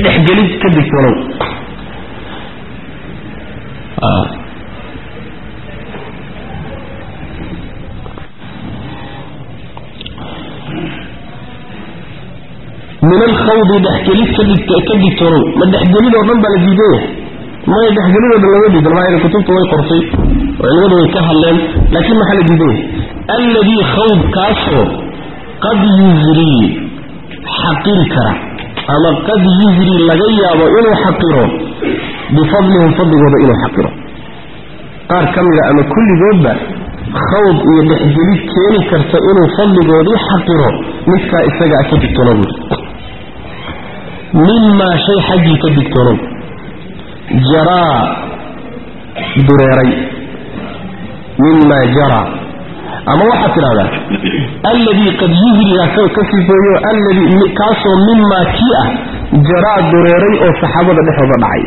dhexgelid ka digtoonow min alkhawdi dhexgelid ka digtoonow ma dhexgelid oo dhan baa la diidan yahay maya dhexgelid oo dhan lama diidan maa kutubta way qortay oo cilmadu way ka hadleen laakiin maxaa la diidan yahay alladii khawd kaasoo qad yusrii xaqiri kara ama qad yusrii laga yaabo inuu xaqiro bifadlihim fadligooda inuu xaqiro qaar ka mida ama kulligoodba khawd iyo dhexgelid keeni karta inuu fadligoodii xaqiro midkaa isaga a ka digtoono buuri mimaa shay xaggii ka digtoonow jaraa dureeray mimaa jaraa ama waxaad tidhahdaa alladii qad yusriga ka sifeeyo alladii kaasoo mimaa kii ah jaraa dureeray oo saxaabada dhexdooda dhacay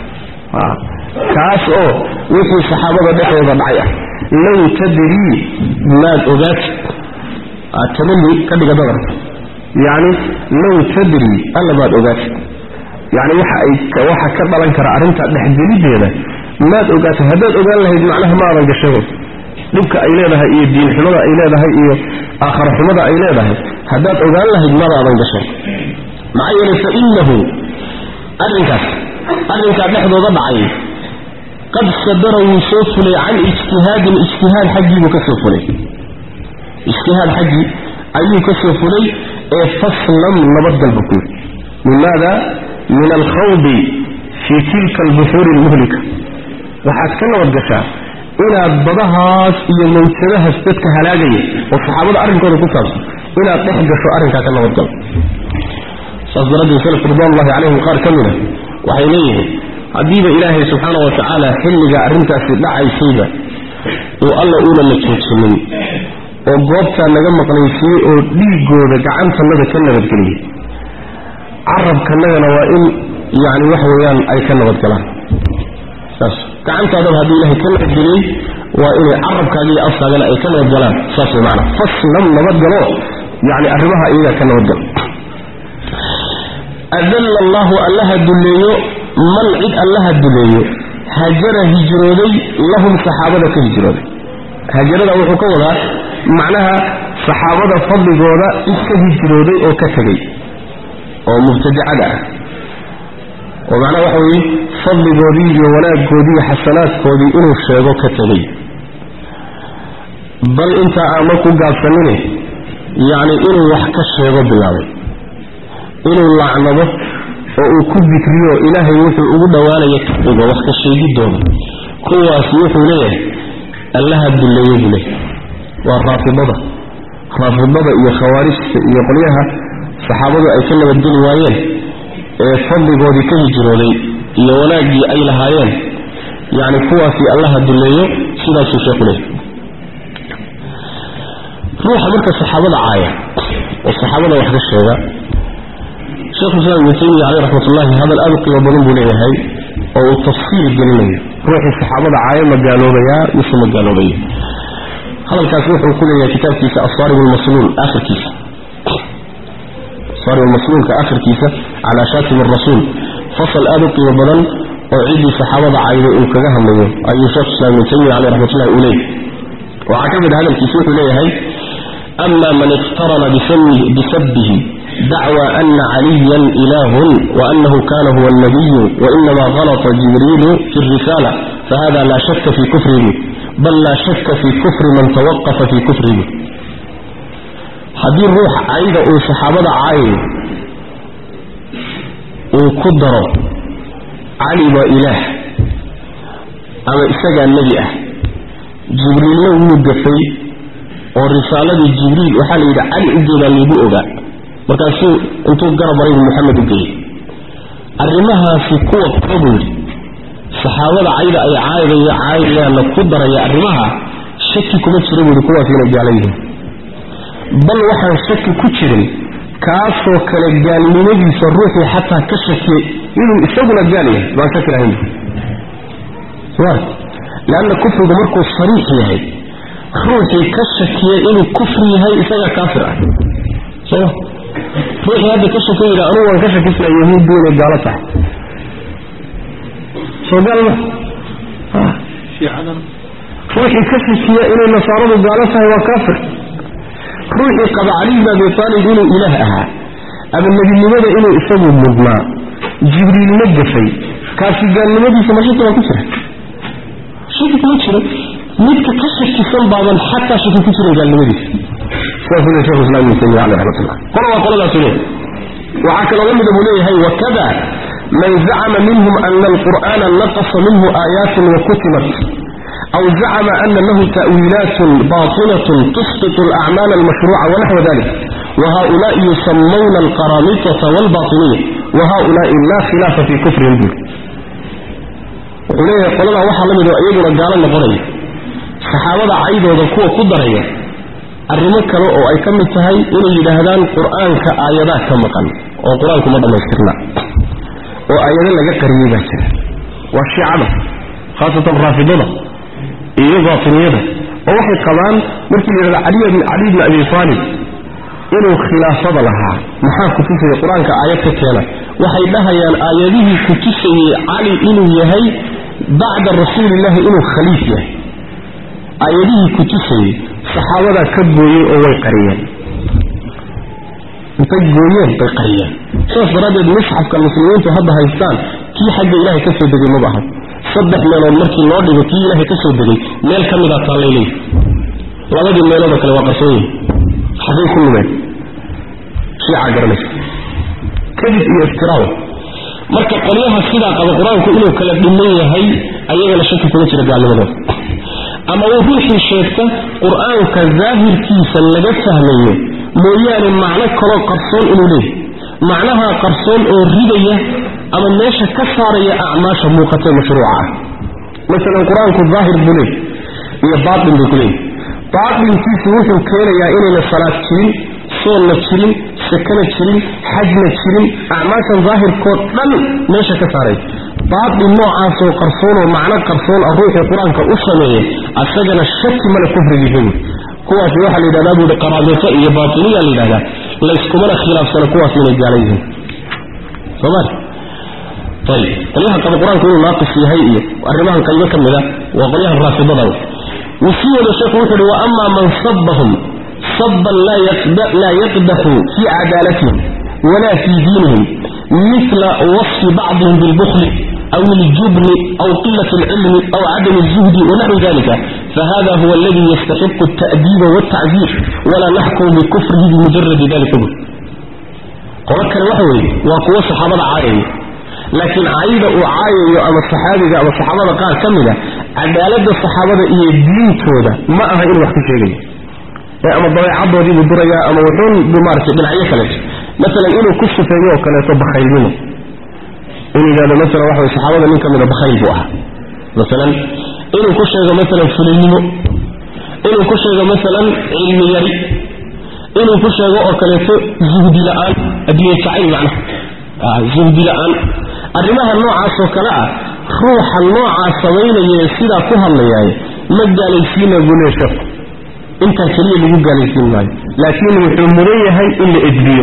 kaas oo wixii saxaabada dhexdooda dhacay ah low tadrii maad ogaatid tamani ka dhiga dadarka yacni low tadri alla maad ogaatid yacni waxa ay waxa ka dhalan kara arrintaa dhexgelideeda maad ogaatid haddaad ogaan lahayd macnaha maadan gashado dhibka ay leedahay iyo diinxumada ay leedahay iyo aakhara xumada ay leedahay haddaad ogaan lahayd madaadan gashan maxaa yeelay fa innahu arrinkaas arrinkaa dhexdooda dhacay qad sadara wuu soo fulay can ijtihaadin ijtihaad xaggiibuu ka soo fulay ijtihaad xaggii ayuu ka soo fulay ee faslam nabadgalba ku yidhi limaada min alkhawdi fii tilka albuxuuri almuhlika waxaad ka nabadgashaa inaad badahaas iyo mawjadahaas dadka halaagaya oo saxaabada arrinkooda ku saabsan inaad dhex gasho arrinkaa ka nabadgalo saas daraaddeed salafku ridwanullahi calayhim qaar ka mida waxay leeyihiin haddiiba ilaahay subxaana wa tacaala xilliga arrintaasi dhacaysayba uu alla uuna la joojinin oo goobtaa naga maqnaysiiyey oo dhiigooda gacantannada ka nabadgeliyey carabkanagana waa in yacni wax weeyaan ay ka nabadgalaan saas gacantaadaba haddii ilahay ka nabadgeliyey waa inay carabkaaga iyo afkaagana ay ka nabadgalaan saas way macana faslam nabadgalo yacni arrimaha iyagaa ka nabadgalo adalla allahu allaha dulleeyo man cid allaha duleeyo hajara hijrooday lahum saxaabada ka hijrooday hajarada wuxuu ka wadaa macnaha saxaabada fadligooda cid ka hijrooday oo ka tegay oo mubtadicada ah oo macnaha waxa weeye fadligoodii iyo wanaaggoodii iyo xasanaadkoodii inuu sheego ka tegay bal intaa aama ku gaabsanine yacni inuu wax ka sheego bilaabay inuu lacnado oo uu ku dikriyo ilaahay wuxuu ugu dhowaanaya ka dhigo wax ka sheegidooda kuwaasi wuxuu leeyahay allaha dulleeye buu leeyahay waa raafidada raafidada iyo khawaarijta iyo qolyaha saxaabadu ay ka nabadgeli waayeen ee fadligoodii ka hijrooday iyo wanaaggii ay lahaayeen yacni kuwaasi allaha dulleeyo sidaasuu sheeku leeyahay ruuxa marka saxaabada caaya oo saxaabada wax ka sheega sheekhu islaam ibnu taymiya caleyh raxmatullahi hadal aad u qiimo badan buu leeyahay oo uu tafsiil gelinayo ruuxii saxaabada caayo ma gaaloobayaa mise ma gaaloobaya hadalkaas wuxuu ku leeyahay kitaabkiisa asaarim lmasluul akhirkiisa asaarim lmasluulka akhirkiisa calaa shaatim arasuul fasal aad u qiimo badan oo ciddii saxaabada caayday uu kaga hadlayo ayuu sheekhu islam ibnu taymiya caleyh raxmatullahi uu leeyahay waxaa ka mid a hadalkiisa wuxuu leeyahay ama man iqtarana bisabbihi dacوى أن عليا إله وأنه كان هو النبي وإنما غلط جبريل في الرسالة فهذا لا شك في كفره بل لا شك في كفر من توقف في كفره هذه الروح عيدة صحابة عايد وقدر علي وإله أما إساق النبي أه جبريل له مدفي والرسالة جبريل وحال إذا علي أجيب اللي بؤغا markaasuu intuu garab maray maxamed u geeyey arrimahaasi kuwa kaburi saxaabada cayda ay caydaya caayayaanna ku daraya arrimaha shaki kuma jira buuhi kuwaas inay gaala yihiin bal waxaan shaki ku jirin kaasoo kale gaalnimadiisa ruuxii xataa ka shakiyey inuu isaguna gaal yahay baan shaki lahayn leanna kufrigu markuu sariix yahay ruuxii ka shakiyay inuu kufri yahay isagaa kaafir ah soma ruuxii hadda ka shako yidha anugu waan ka shakisnaa yahuuddu inay gaalo tahay soo gaal ma ruuxii ka shakiya inay nasaaradu gaalo tahay waa kaafir ruuxii qaba cali bn abi aalib inuu ilaah ahaa ama nebinimada inuu isagu mudnaa jibriilna gafay kaasi gaalnimadiisa ma shaki baa ku jira shaki kuma jiro midka ka shakisan baaban xataa shaki ku jiran gaalnimadiisa sidaasuu le shekhu islam ibn taymiya caleyh raxmatullah qola waa qoladaasu leeyahay waxaa kaloo la mida buu leeyahay wakada man zacama minhum ana alqur'aana naqasa minhu aayaatin wakutimat أو زعم أن له تأويلات باطنة تسقط الأعمال المشروعة ونحو ذلك وهؤلاء يسمون القرامطة والباطنية وهؤلاء لا خلاف في كفرهم به وحليه يقول الله وحا لمدو أيضنا قال النقرية صحابة عيدة وذكوة قدرية الرمك له أو أي كم التهي إنه يدهدان قرآن كآيات كم قل وقرآن كما دم يسترنا وآيات لك قريبة والشعب خاصة الرافضون iyo baatiniyada oo waxay qabaan markii la yidhahdo cali bin cali bin abi taalib inuu khilaafada lahaa maxaa ku tusaya qur-aanka aayad ka keena waxay dhahayaan aayadihii ku tusayey cali inuu yahay bacda rasuulillahi inuu khaliif yahay aayadihii ku tusayey saxaabadaa ka gooyey oo way qariyeen intay gooyeen bay qariyeen saas daraaddeed musxafka muslimiintu hadda haystaan kii xagga ilaahay ka soo degay maba aha saddex meelood markii loo dhigo kii ilaahay ka soo degay meel ka midaa taallay leeyihi labadii meeloodoo kale waa qarsoon yihin xaggay ku lumeen shiica garanaysa kadib iyo iftiraaw marka qolyaha sidaa qaba qur-aanku inuu kala dhiman yahay ayagana shaki kuma jira gaalnimadooda ama uu ruuxii sheegta qur-aanka daahirkiisa laga fahmayo mooyaane macno kaloo qarsoon inuu leeyahy macnaha qarsoon oo ridaya ama meesha ka saaraya acmaasha muuqatee mashruuca ah masalan qur-aanku daahir buu leey iyo baatin buu ku leeyahy baatinkiisu wuxuu keenayaa inayna salaad jirin soonna jirin sakana jirin xajna jirin acmaashan daahirkood dhan meesha ka saaray baatin noocaasoo qarsoonoo macno qarsoon ah ruuxii qur-aanka u sameeya asagana shaki male kufrigiisa buui kuwaasi waxaa la yidhahdaa buuhi qaraabito iyo baatiniya la yidhahdaa layskumana khilaafsana kuwaas inay gaalan yihiin soomali ayib qolyaha qaba qur-aanku inuu naaqis yahay iyo arrimahan qaybo ka mid a waa qolyahan raafidada wuu sii wada sheekhu wuxu uhi wa amaa man sabahum saban laa yaqdaxu fii cadaalatihim walaa fii diinihim mila wasfi bacdihim bilbukli أو الجبن أو قلة العلم أو عدم الزهد ونحو ذلك فهذا هو الذي يستحق التأديب والتعذير ولا نحكم بكفره بمجرد ذلك به قولك الوحوي وقوة صحابة عائية لكن عايدة وعاية أما الصحابة أما الصحابة قال كمدة عدالة الصحابة إيه الدين كودة ما أها إنه وحكي شيء أما الضوء عبد ودي بالدرجة أما وحون بمارسة من عيه كلاش مثلا إنه كشف في يوم كلا يطبخ خيلونه inuu yidhahdo masalan waxa way saxaabada nin ka mida bakhayl buu ahaa masalan inuu ku sheego masalan fulinimo inuu ku sheego masalan cilmi yari inuu ku sheego oo kaleeto zuhdi la-aan adduunya jacayl macnaha zuhdi la-aan arrimaha noocaasoo kale ah ruuxa noocaa samaynaya ee sidaa ku hadlayaaye ma gaalaysiina buu lee sheeku intaa keliya lagu gaalaysiin maayo laakiin wuxuu mudan yahay in la edbiyo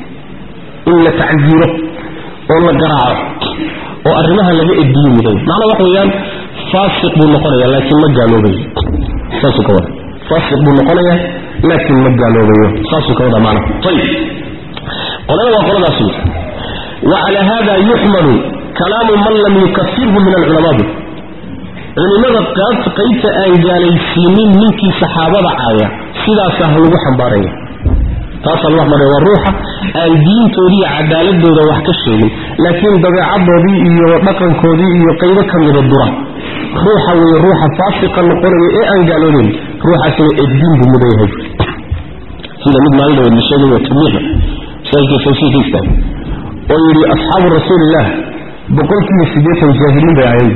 in la tacsiiro oo la garaaco oo arrimaha laga edbiyo muday macnaa waxa weeyaan faasiq buu noqonayaa laakiin ma gaaloobayo saasuu ka wada faasiq buu noqonayaa laakiin ma gaaloobayo saasuu ka wada macnaha ayib qolada waa qoladaas wey وعلى هذا يحمل كلام من لم يكفره من العلماء culimada qaabta qaybta aan gaalaysiinin ninkii saxaabada caaya sidaasa ha lagu xambaaraya taasaa lagu xambaaraya waa ruuxa aan diintoodii iyo cadaaladooda wax ka sheegin laakiin dabeecadoodii iyo dhaqankoodii iyo qaybo ka mida dura ruuxa weeye ruuxa faasiqa noqonaya ee aan gaaloobayn ruuxaasina eddiin buu mudan yahay sida mid maalin dhaweed la sheegay waa tamiixa masaajidka tawsiirka istaag oo yidhi asxaabu rasuulillaah boqolkiiba siddeetan jaahiliin bay ahayn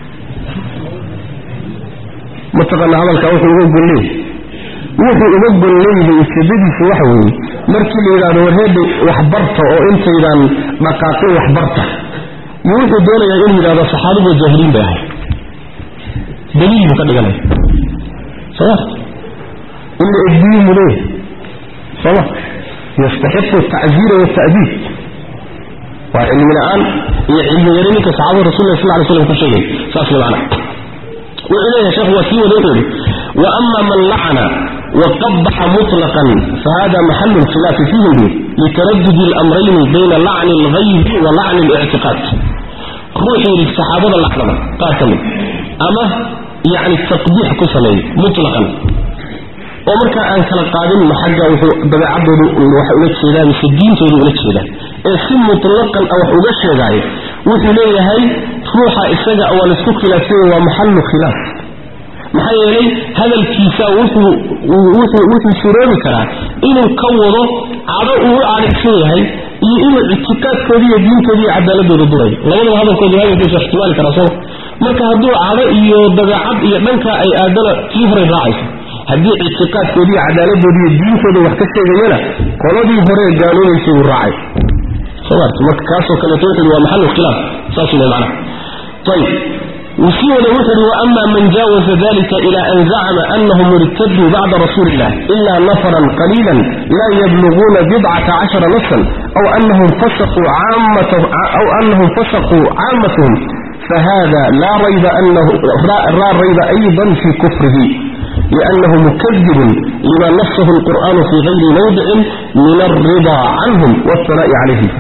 mataqaana hadalkaa wuxuu uga golleey wuxuu uga golleeyay ujeedadiisu waxa weeye markii la yidhahdo warheedha waxbarta oo intaydaan dhaqaaqin waxbarta iyo wuxuu doonayaa inuu yidhahdo saxaabadu jaahiliin bay ahay daliil buu ka dhiganaya soma in la edbiyo muleeya soma yastaxiqu atacziira walta'diib waa cilmi la-aan iyo cilmi yari ninka saxaabada rasulillah sal lay slam ku sheegay saas way macana wuxuu leeyahay sheekhu waa sii wada wuxuu yidhi wa ama man lacana waqabaxa muطlaqan fahada maxalu lkhilaafi fiihi buu litaradudi اlamrayni bayna lacni اlghaybi wa lacni اlictiqaad ruuxii yidhi saxaabada lacnada qaar ka mid ama yacni taqbiix ku sameeyey mutlaqan oo markaa aan kala qaadin ma xagga wuxuu dabeecadoodu waxa ula jeedaa mise diintoodu ula jeedaa ee si mutlaqan a wax uga sheegaayo wuxuu leeyahay ruuxa isaga waa laisku khilaafsanya waa maxallu khilaaf maxaa yeelay hadalkiisa wuxuu wuxuu suroobi karaa inuu ka wado cado uu u cadhigsan yahay iyo inuu ictiqaadkooda iyo diintooda iyo cadaaladooda durayo labadaba hadalkooda hadalkiisa ixtimaali karaa sooma marka hadduu cado iyo dabeecad iyo dhanka ay aadana tii horay raacaysa haddii ictiqaadkooda iyo cadaaladooda iyo diintooda wax ka sheegayana qoladii hore gaaloobaysay buu raacay somaart marka kaasoo kaleeto wuxuu waa maxalu khilaaf saas le macnaha ayib وسي ولا وحر وأما من جاوز ذلك إلى أن زعم أنهم ارتدوا بعد رسول الله إلا نفرا قليلا لا يبلغون بضعة عشر نصا أو أنهم فسقوا عامة أو أنهم فسقوا عامتهم فهذا لا ريب أنه لا ريب أيضا في كفره لأنه مكذب لما نصه القرآن في غير موضع من الرضا عنهم والثناء عليهم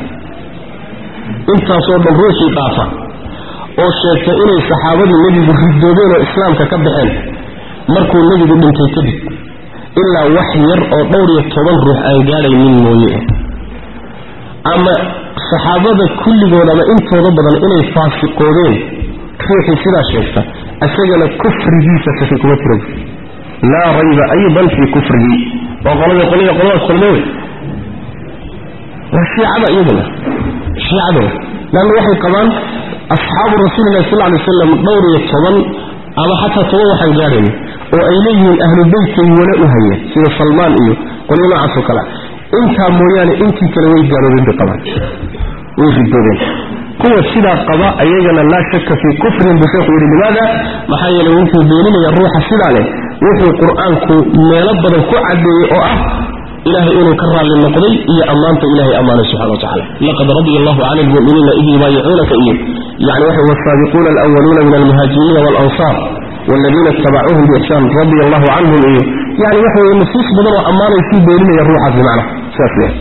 انت صوب الروسي طافة oo sheegtay inay saxaabadii nebigu ridoobeen oo islaamka ka baxeen markuu nebigu dhintay kadib ilaa wax yar oo dhowr iyo toban ruux aan gaadhaynin mooye ama saxaabada kulligood ama intooda badan inay faasiqoodeen ruuxii sidaa sheegta isagana kufrigiisa shaki kuma jiro laa rayba aydan fii kufrihi waa qolada qoliga qoladaas kulme wey waa shiicada iyaduna shiicada wey laanna waxay qabaan asxaabu rasuulilahi sal lay wasalam dhowr iyo toban ama xataa toban waxaan gaadhayn oo ay leeyihiin ahlu beytkay wala u haya sida salmaan iyo qolyo noocaasoo kale intaa mooyaane intii kale way gaaloobeen bay qabaan way ridoobeen kuwa sidaa qaba ayagana laa shaka fii kufrin buu sheekhu yidhi limaada maxaa yeeley wuxuu beeninaya ruuxa sidaa leh wuxuu qur-aanku meelo badan ku cadeeyey oo ah ilahay inuu ka raalli noqday iyo ammaanta ilahay ammaanay subxana watacala laqad radia allahu cani lmu'miniina id yubaayicuunaka iyo yani waxa wasaabiquuna alwaluuna min almuhaajiriina waalansaar waladiina itabacuuhum biixsaan radia allahu canhum iyo yani waxa weye nusuus badan oo ammaanaysuu beeninaya ruuxaas bimacna sidaas leeyahay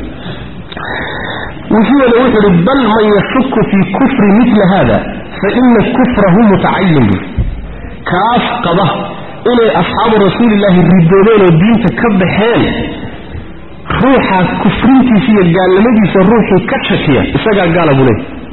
وفيه وحر بل من يشك في كفر مثل هذا فإن كفره متعين به كاف قضى إلى أصحاب رسول الله الردودين والدين تكبحين روحا كفرنتي فيه قال لمدي سروحي كتشكية إساقا قال أبو لي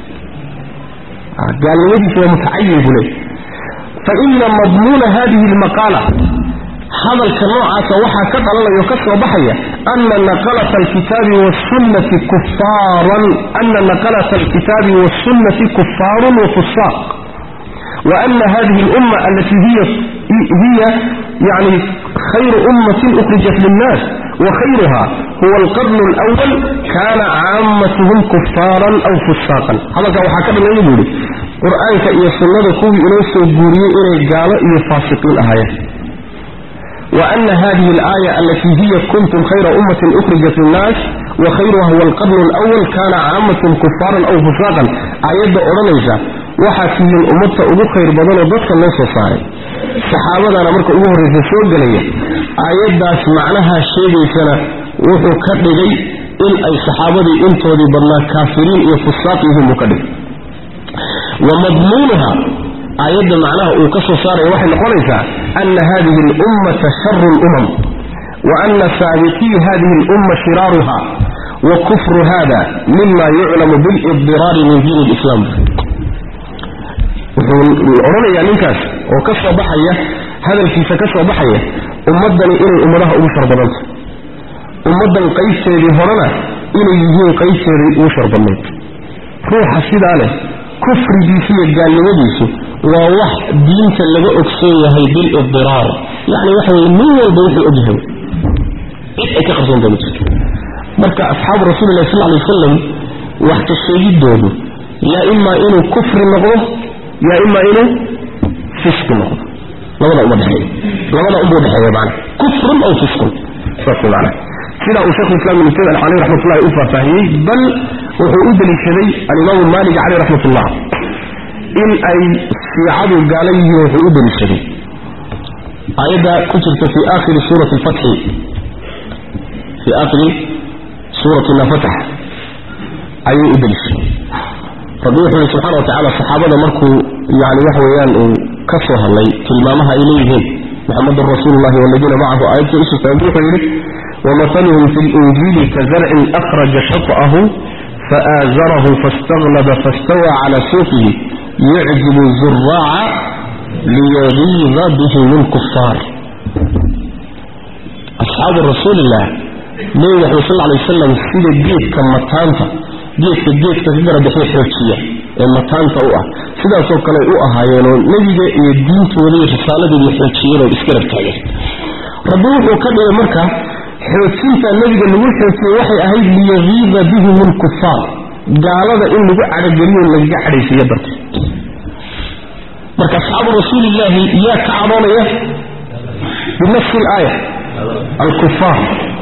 قال لمدي فيه متعين أبو لي فإن مضمون هذه المقالة هذا الكنوع وحا كتل الله يكسر بحية أن نقلة الكتاب والسنة كفارا أن نقلة الكتاب والسنة كفار وفساق وأن هذه الأمة التي هي هي يعني خير أمة أخرجت للناس وخيرها هو القرن الأول كان عامتهم كفارا أو فساقا هذا كان حكم الله يقول قرآن كأي السنة كوي إليس وقوري إلي قال إلي فاسقين أهاية وأن هذه الآية التي هي كنتم خير أمة أخرجت للناس وخيرها هو القرن الأول كان عامة كفارا أو فساقا آيات أورانيسا وحاكي الأمة أبو خير بدل ضدك الناس وصاري صحابة أنا مركا أبو هريسة سوق لي آيات داس معناها شيء سنة وحو كدلي إن أي صحابة انتو دي بدنا كافرين يفساقهم مكدل ومضمونها آيات معناها وكسو صار وحي لقوليسا أن هذه الأمة شر الأمم وأن سابقي هذه الأمة شرارها وكفر هذا مما يعلم بالإضرار من دين الإسلام الأورونا يعني نكاس وكسو بحية هذا الكيسة كسو بحية أمدني إلي أمرها أبشر بلد أمدني قيسة هرنا إلي يجين قيسة أبشر بلد روح السيد عليه كفر ديسية قال لوديسه ووح دينك اللي أكسوه هي بالإضرار يعني وحوي من يلبوح الأجهل إيه كخصون دولتك مركا أصحاب رسول الله صلى الله عليه وسلم وحك الشيء دولو يا إما إنه كفر نغضه يا إما إنه فسق نغضه لماذا أمو دحية لماذا أمو دحية معنا كفر أو فسق فسق معنا sidaa uu shekhu islam ibnu taymiya caleyh raxmatullahi u faahfaahiyey bal wuxuu u deliishaday alimaamu maalik caleyh raxmatullah in ay shiicadu gaala yihiin wuxuu u deliishaday aayadda ku jirta fi aakhiri suurati alfatxi fi aakhiri suurati nafatax ayuu u deliishaday rabbi wuxuu yihi subxana wa tacala saxaabada markuu yani wax weeyaan uu ka soo hadlay tilmaamaha ay leeyihiin muxamedun rasuulu llahi waladiina macahu aayadkii usustaanbi wuxuu yidhi wamahaluhum fi linjiili kazarcin akhraja shat'ahu faaazarahu faاstaglaba faاstawى cala suuqihi yucjibu zuraaca liyagiida bihim lkufaar asxaabu rasuulilah nebi maxamed sal lay wasalam sida geedka mataanta geedka geedka ka garabixi xoojiya ee mataanta u ah sidaasoo kale u ahaayeenoo nebiga iyo diintooda iyo risaaladeeda xoojiyeenoo isgarab taageen rabbi wuxuu ka dhigay marka xoojinta nebiga lagu xoojiyey waxay ahayd liyagiida bihim lkufaar gaalada in lagu cadhogeliyo lagaga cadhaysiiyo darteed marka asxaabu rasuulillaahi yaa ka cadhoonaya binafsi laaya alkufaar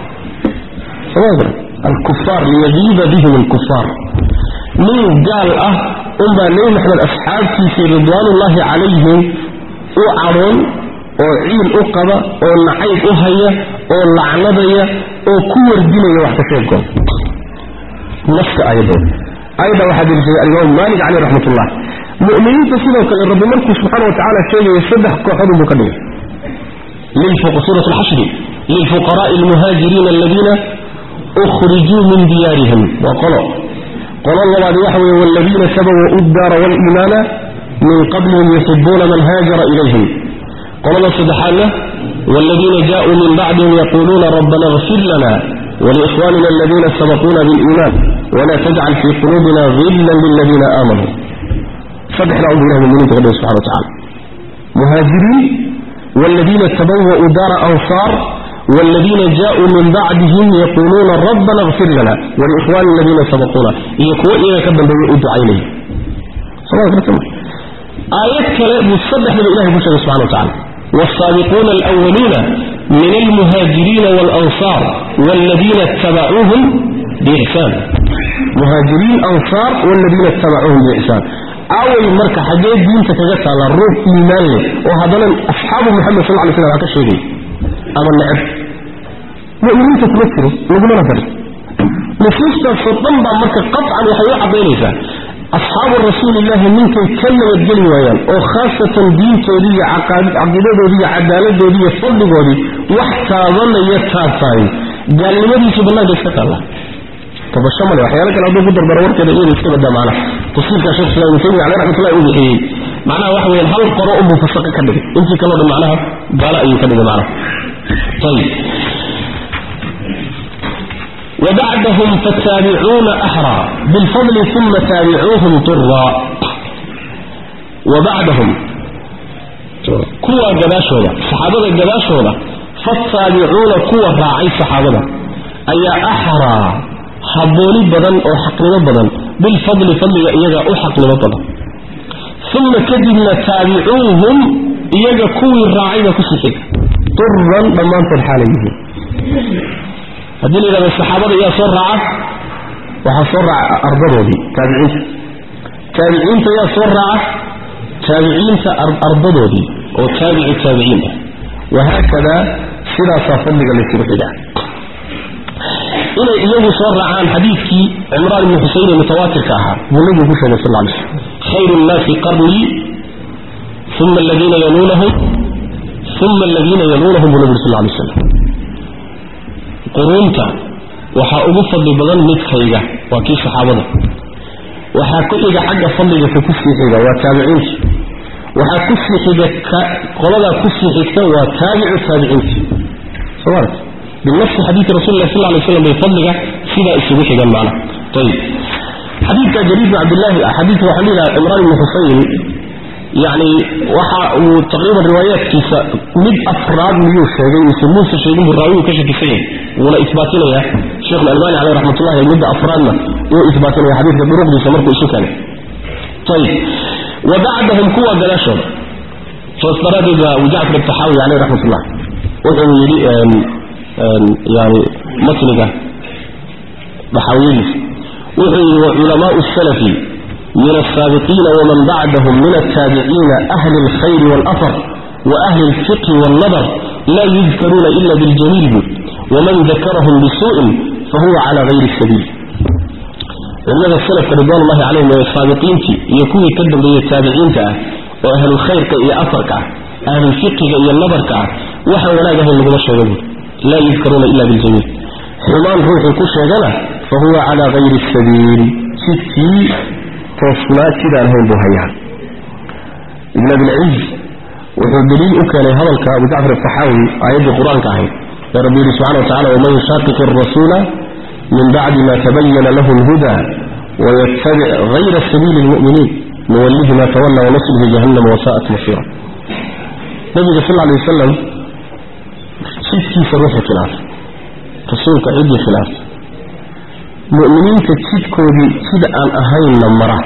alkufaar liyagiida bihim alkufaar nin gaal ah unbaa nebi maxamed asxaabtiisii ridwaanullaahi calayhim u cadhoon oo ciil u qaba oo nacayb u haya oo lacnadaya oo ku wardinaya wax ka sheegooda nafka aayadooda aayadda waxaa deliishaday alimaamu maalik caleyh raxmatullah mu'miniinta sidoo kale rabbi markuu subxaana wa tacaala sheegaya saddex kooxood unbuu ka dhigay suurat alxashri lilfuqaraai almuhaajiriina aladiina ukhrijuu min diyaarihim waa qolo qolo labaadi waxa weeye waladiina sabawuu ddaara waaliimaana min qablihim yuxibuuna man haajara ilayhim qolada saddexaadna والذين جاءوا من بعدهم يقولون ربنا اغفر لنا ولإخواننا الذين سبقونا بالإيمان ولا تجعل في قلوبنا غلا للذين آمنوا صدح نعوذ بالله من المؤمنين تقول سبحانه وتعالى مهاجرين والذين تبوأوا دار أنصار والذين جاءوا من بعدهم يقولون ربنا اغفر لنا ولإخواننا الذين سبقونا يكون إذا كبن بيؤد عينيه صلاة الله آيات كلام مصدح من إله بشر سبحانه وتعالى والسابقون الأولون من المهاجرين والأنصار والذين اتبعوهم بإحسان مهاجرين أنصار والذين اتبعوهم بإحسان أول مركة حاجات دين تتجسى على الروح إيمان له وهذا أصحاب محمد صلى الله عليه وسلم هكذا شيء أما النعب مؤمنين تتمثلوا نقول نظر نفوس تصدم بعد مركة قطعا وحيوحة بينيسا أصحاب الرسول الله منكم كلمة الجلي ويان وخاصة دين تولي عقيدة دولي عدالة دولي فضل دولي وحتى ظل يتافاي قال لماذا يسيب الله جسك الله طب الشمال وحيانا كان عبدو قدر برور كده إيه يسيب ده معنا تصير كشخص لا يسيب على رحمة الله يقول إيه معناها وحوي هل قراء مفسقة كده انت كلا ده معناها قال أيه كده معناها طيب وبعدهم فالتابعون أحرى بالفضل ثم تابعوهم طرا وبعدهم كوى قباشونا صحابة قباشونا فالتابعون كوى راعي صحابة أي أحرى حبوني بدن أو حقنا بدن بالفضل فضل إيجا أو حقنا بدن ثم كدبنا تابعوهم إيجا كوى الراعي كسحك طرا ضمانت الحاليه haddii la yidhahdo saxaabada yaa soo raaca waxaa soo raaca ardadoodii taabiciinta taabiciinta yaa soo raaca taabiciinta ardadoodii oo taabici taabiciin ah wahaakadaa sidaasaa fadliga laysugu xigaa inay iyagu soo raacaan xadiidkii cimraan ibni xuseyn ee mutawaatirka ahaa buu nabigu ku sheegay sal lla alay slam khayru nnaasi qarnii uma aladiina yaluunahum uma aladiina yaluunahum buu nabigu sal lla alay slam quruunta waxaa ugu fadli badan midkayga waa kii saxaabada waxaa ku xiga xagga fadliga ka kusii xiga waa taabiciinta waxaa kusii xiga qoladaa kusii xigta waa taabicu taabiciinta somaart binafsi xadiidi rasul lah sal lay slam bay fadliga sidaa isugu xigan macna ayib xadiidka jariir bin cabdillahi xadiidka waxaa lilaha cimraan ibni xuseyn يعني waxa uu taqriiban riwaayaadkiisa mid afraad miyuu sheegay mise muuse sheegin buu raawigu ka shakisay wuuna isbaatinaya sheekh al-albani alayhi rahmatullah midda afraadna uu isbaatinaya xadiidka duruqdiisa markuu isu keenay طيب وبعدهم كوا جلاشون فاستراد أبو جعفر الطحاوي عليه رحمة الله وحو يلي يعني matniga daxaawiyadiisa wuxuu yidhi waculamaau salafi min alsaabiqiina waman bacdahum min altaabiciina ahli alkhayri waalafar waahli alfiqhi waalnadar laa yudkaruuna ila biljamiil bud waman dakarahum bisuu'in fahuwa cala gayri sabiil culimada salafka ridwanullahi calayhim ee saabiqiintii iyo kuwii ka dambeeyey taabiciinta ah oo ahlulkhayrka iyo afarka ah ahlulfiqiga iyo nadarka ah waxaan wanaag ahayn laguma sheega buuri laa yudkaruuna ila biljamiil xumaan ruuxuu ku sheegana fa huwa calaa gayri sabiil jidkii toosnaa jidaan ahayn buu hayaa ibn abilciz wuxuu daliil u keenay hadalka abu jacfar asaxaawi aayaddii qur-aanka ahayd ee rabbi yidhi subxana wa tacala waman yushaqiq arasuula min bacdi ma tabayana lahu lhuda wayatabic gayra sabiili lmu'miniin nuwallihi ma tawalla wanaslihi jahannama wasaa'at masiira nabiga sal lla lay wasalam jidkiisa ruuxii khilaafay rasuulka ciddii khilaafay mu'miniinta jidkoodii jid aan ahaynna mara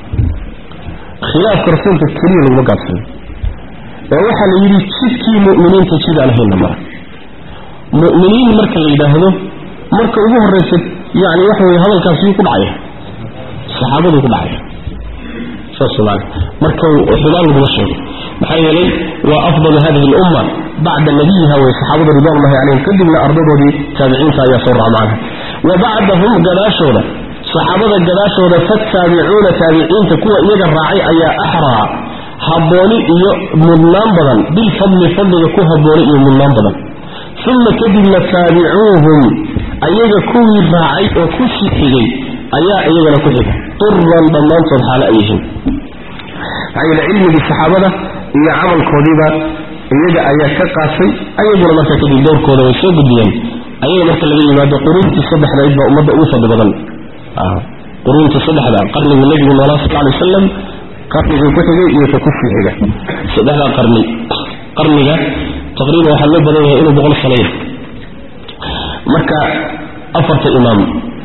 khilaafka rasuulka keliya laguma gaabsayo ee waxaa la yidhi jidkii mu'miniinta jid aan ahaynna mara mu'miniin marka la yidhaahdo marka ugu horraysa yani waxa weye hadalkaasi yuu ku dhacaya saxaabaduu ku dhacaya saas maana marka xumaan laguma sheego maxaa yeelay waa afdalu hadihi alumma bacda nabiyiha way saxaabada ridwanullahi calayhim kadibna ardadoodii taabiciinta ayaa soo raca macnaha wa bacdahum gadaashooda saxaabada gadaashooda fataabicuuna taabiciinta kuwa iyaga raacay ayaa axraa habbooni iyo mudnaan badan bilfadli fadliga ku habbooni iyo mudnaan badan uma kadibna taabicuuhum ayaga kuwii raacay oo ku sii xigay ayaa iyagana ku xiga turan dhammaantood xaalo ay yihiin maxaa yeele cilmigii saxaabada iyo camalkoodiiba iyaga ayaa ka qaatay ayaguna marka kadib dowrkooda way soo gudbiyeen ayaga marka laga yimaado quruuntii saddexdayd baa ummadda ugu fadli badan quruunta saddexda qarnigii nebigu noolaa sal lay wasalam qarnigii ku xigay iyo ka ku sii xiga saddexdaa qarni qarniga taqriiban waxaa loo badan yahay inuu boqol sano yahay marka afarta imaam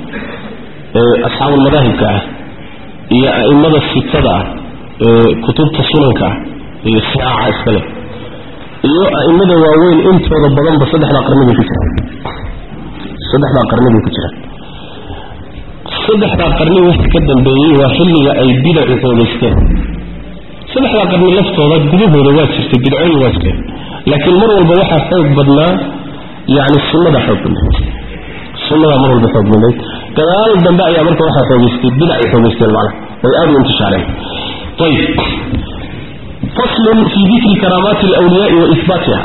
ee asxaabulmadaahibka ah iyo a'immada sitada ah ee kutubta sunanka ah iyo saaca iskale iyo a'immada waaweyn intooda badanba saddexdaa qarni bay ku jiraan saddexdaa qarni bay ku jiraan saddexdaa qarni wixii ka dambeeyey waa xilliga ay bidacu xoogaysteen saddexdaa qarni laftooda gudahooda waa jirtay bidcooyin waa jireen laakiin mar walba waxaa xoog badnaa yani sunnada xoog badnayd sunnadaa mar walba xoog badnayd gadaal dambe ayaa marka waxaa xoogaystay bidacay xoogaysteen macnaha way aada u intishaareen ayib faslun fii dikri karaamaati alawliyaai wa ihbaatiha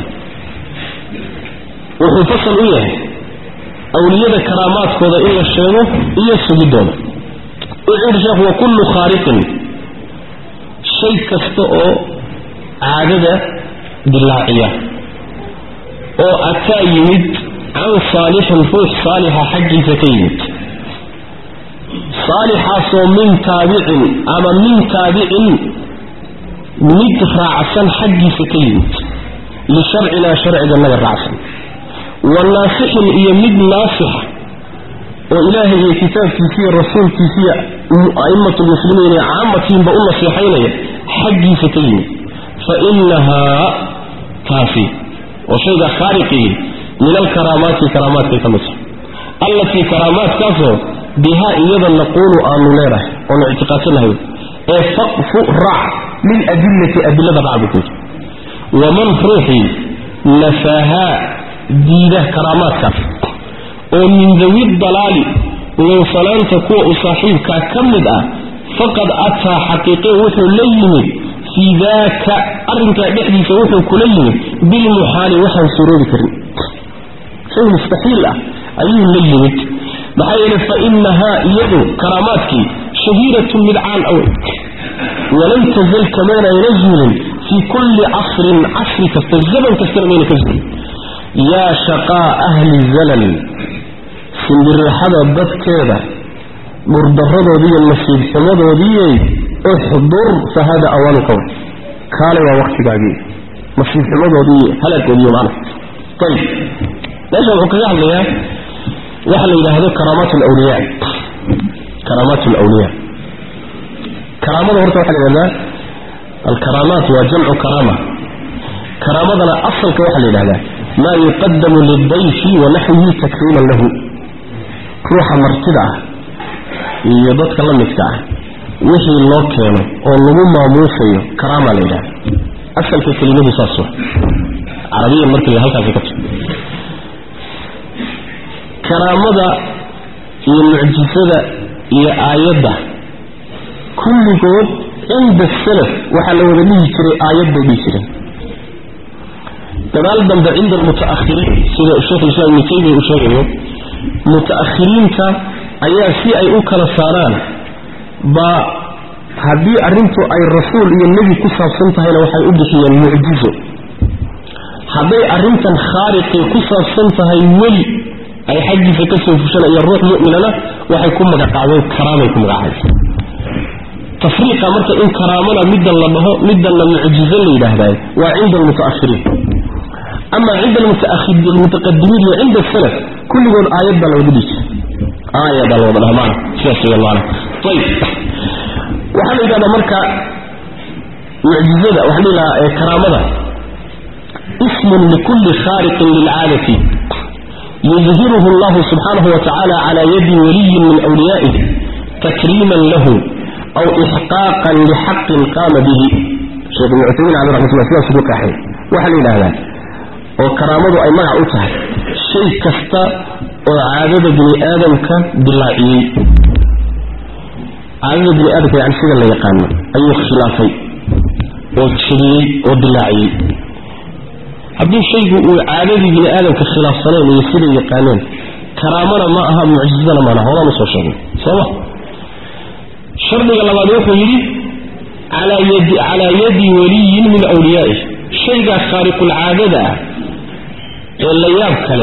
wuxuu fasal u yahay awliyada karaamaadkooda in la sheego iyo sugidooda wuxuu yidhi sheekhu wa kullu khaariqin shay kasta oo caadada dilaaciya oo ataa yimid can saalixin ruux saalixa xaggiisa ka yimid saalixaasoo min taabicin ama min taabicin mid raacsan xaggiisa ka yimid lisharcinaa sharciganaga raacsan wa naasixin iyo mid naasixa oo ilaahay iyo kitaabkiisiiyo rasuulkiisiiyo a'immatulmuslimiin iyo caamatiinba u nasiixaynaya xaggiisa ka yimid fa inahaa taasi oo shayga khaaliqii min alkaraamaati karaamaadkay ka mid tahay allatii karaamaadkaasoo bihaa iyada naquulu aanu leenahay oonu ictiqaadsanahay ee faqfu raac liladillati adilada raac buu ku yidhi waman ruuxii nafaahaa diida karaamaadkaas oo min dawi dalaali lunsanaanta kuwa u saaxiibkaa ka mid ah faqad ataa xaqiiqe wuxuu la yimid fii daaka arrinkaa dhexdiisa wuxuu kula yimid bilmuxaali waxaan suroobi karin shay mustaxiil ah ayuu la yimid maxaa yeele fa inahaa iyadu karaamaadkii shahiiratun mid caan awe walan tazal kamaanayna zuulin fii kulli casrin casri kasta zaman kastana mayna ka zuulin yaa shaqaa ahli zalal simbirixada dadkeeda dhurdaradoodiiyo nasiib xumadoodiiyey uxdur fahada awaanu qowl kaale waa waktigaagii nasiib xumadoodii halaagoodiiyo macna ayib meesha wuxuu kaga hadlayaa waxa la yidhaahdo karaamaat alawliyaa karaamaat alawliyaa karaamada horta waxaa la yidhahdaa alkaraamaat waa jamcu karaama karaamadana asalka waxaa la yidhahdaa maa yuqadamu lildayfi wa naxwihi takriiman lahu ruuxa martida ah iyo dadka la midka ah wixii loo keeno oo lagu maamuusayo karaamaa la yidhahda asalka kelimadu saas wa carabiyan markii halkaasi ka jiro karaamada iyo mucjisada iyo aayadda kulligood cinda salaf waxaa la wada dhihi jiray aayad bay dhihi jireen gadaal dambe cinda almuta'ahiriin sida sheikhulislaam ibnu taymiya uu sheegayo muta'ahiriinta ayaa si ay u kala saaraan baa haddii arrintu ay rasuul iyo nebi ku saabsan tahayna waxay u bixiyeen mucjizo hadday arrintan khaariqii ku saabsan tahay weli ay xaggiisa ka soo fushanaya ruux mu'minana waxay ku magacaabeen karaamay ku magacaabeen tafriiqa marka in karaamana middan la dhaho middanna mucjizo la yidhaahdaay waa cinda almuta'ahiriin ama cinda almutaqadimiin iyo cinda asalaf kulligood aayad baa la wada dhihi jiray aaya baa la wada dhaha maana sidaas weeyaan maana ayib waxaa la yidhahdaa marka mucjizada waxaa la yidhahaa ee karaamada ismun likulli khaariqin lilcaadati yudhiruhu allahu subxaanahu wa tacaala cala yadi waliyin min wliyaa'ih takriiman lahu aw ixqaaqan lixaqin qaama bihi sheekh ibnu cuthaymiin caleyh raxmatullah sidaas ugu qaaxay waxaa la yidhahdaa oo karaamadu ay magac u tahay shay kasta oo caadada bini aadamka dilaaciyey caadada bini aadamka yani sida la yaqaano ayuu khilaafay oo jebiyey oo dilaaciyey haddii shaygu uu caadadii bini aadamka khilaafsaneen iyo siday yaqaaneen karaamana ma aha mucjizana maana horaan usoo sheegnay sooma shardiga labaad wuxuu yidhi calaa yadi waliyin min wliyaa'ih shaygaa khaariqulcaadada ah ee la yaab kale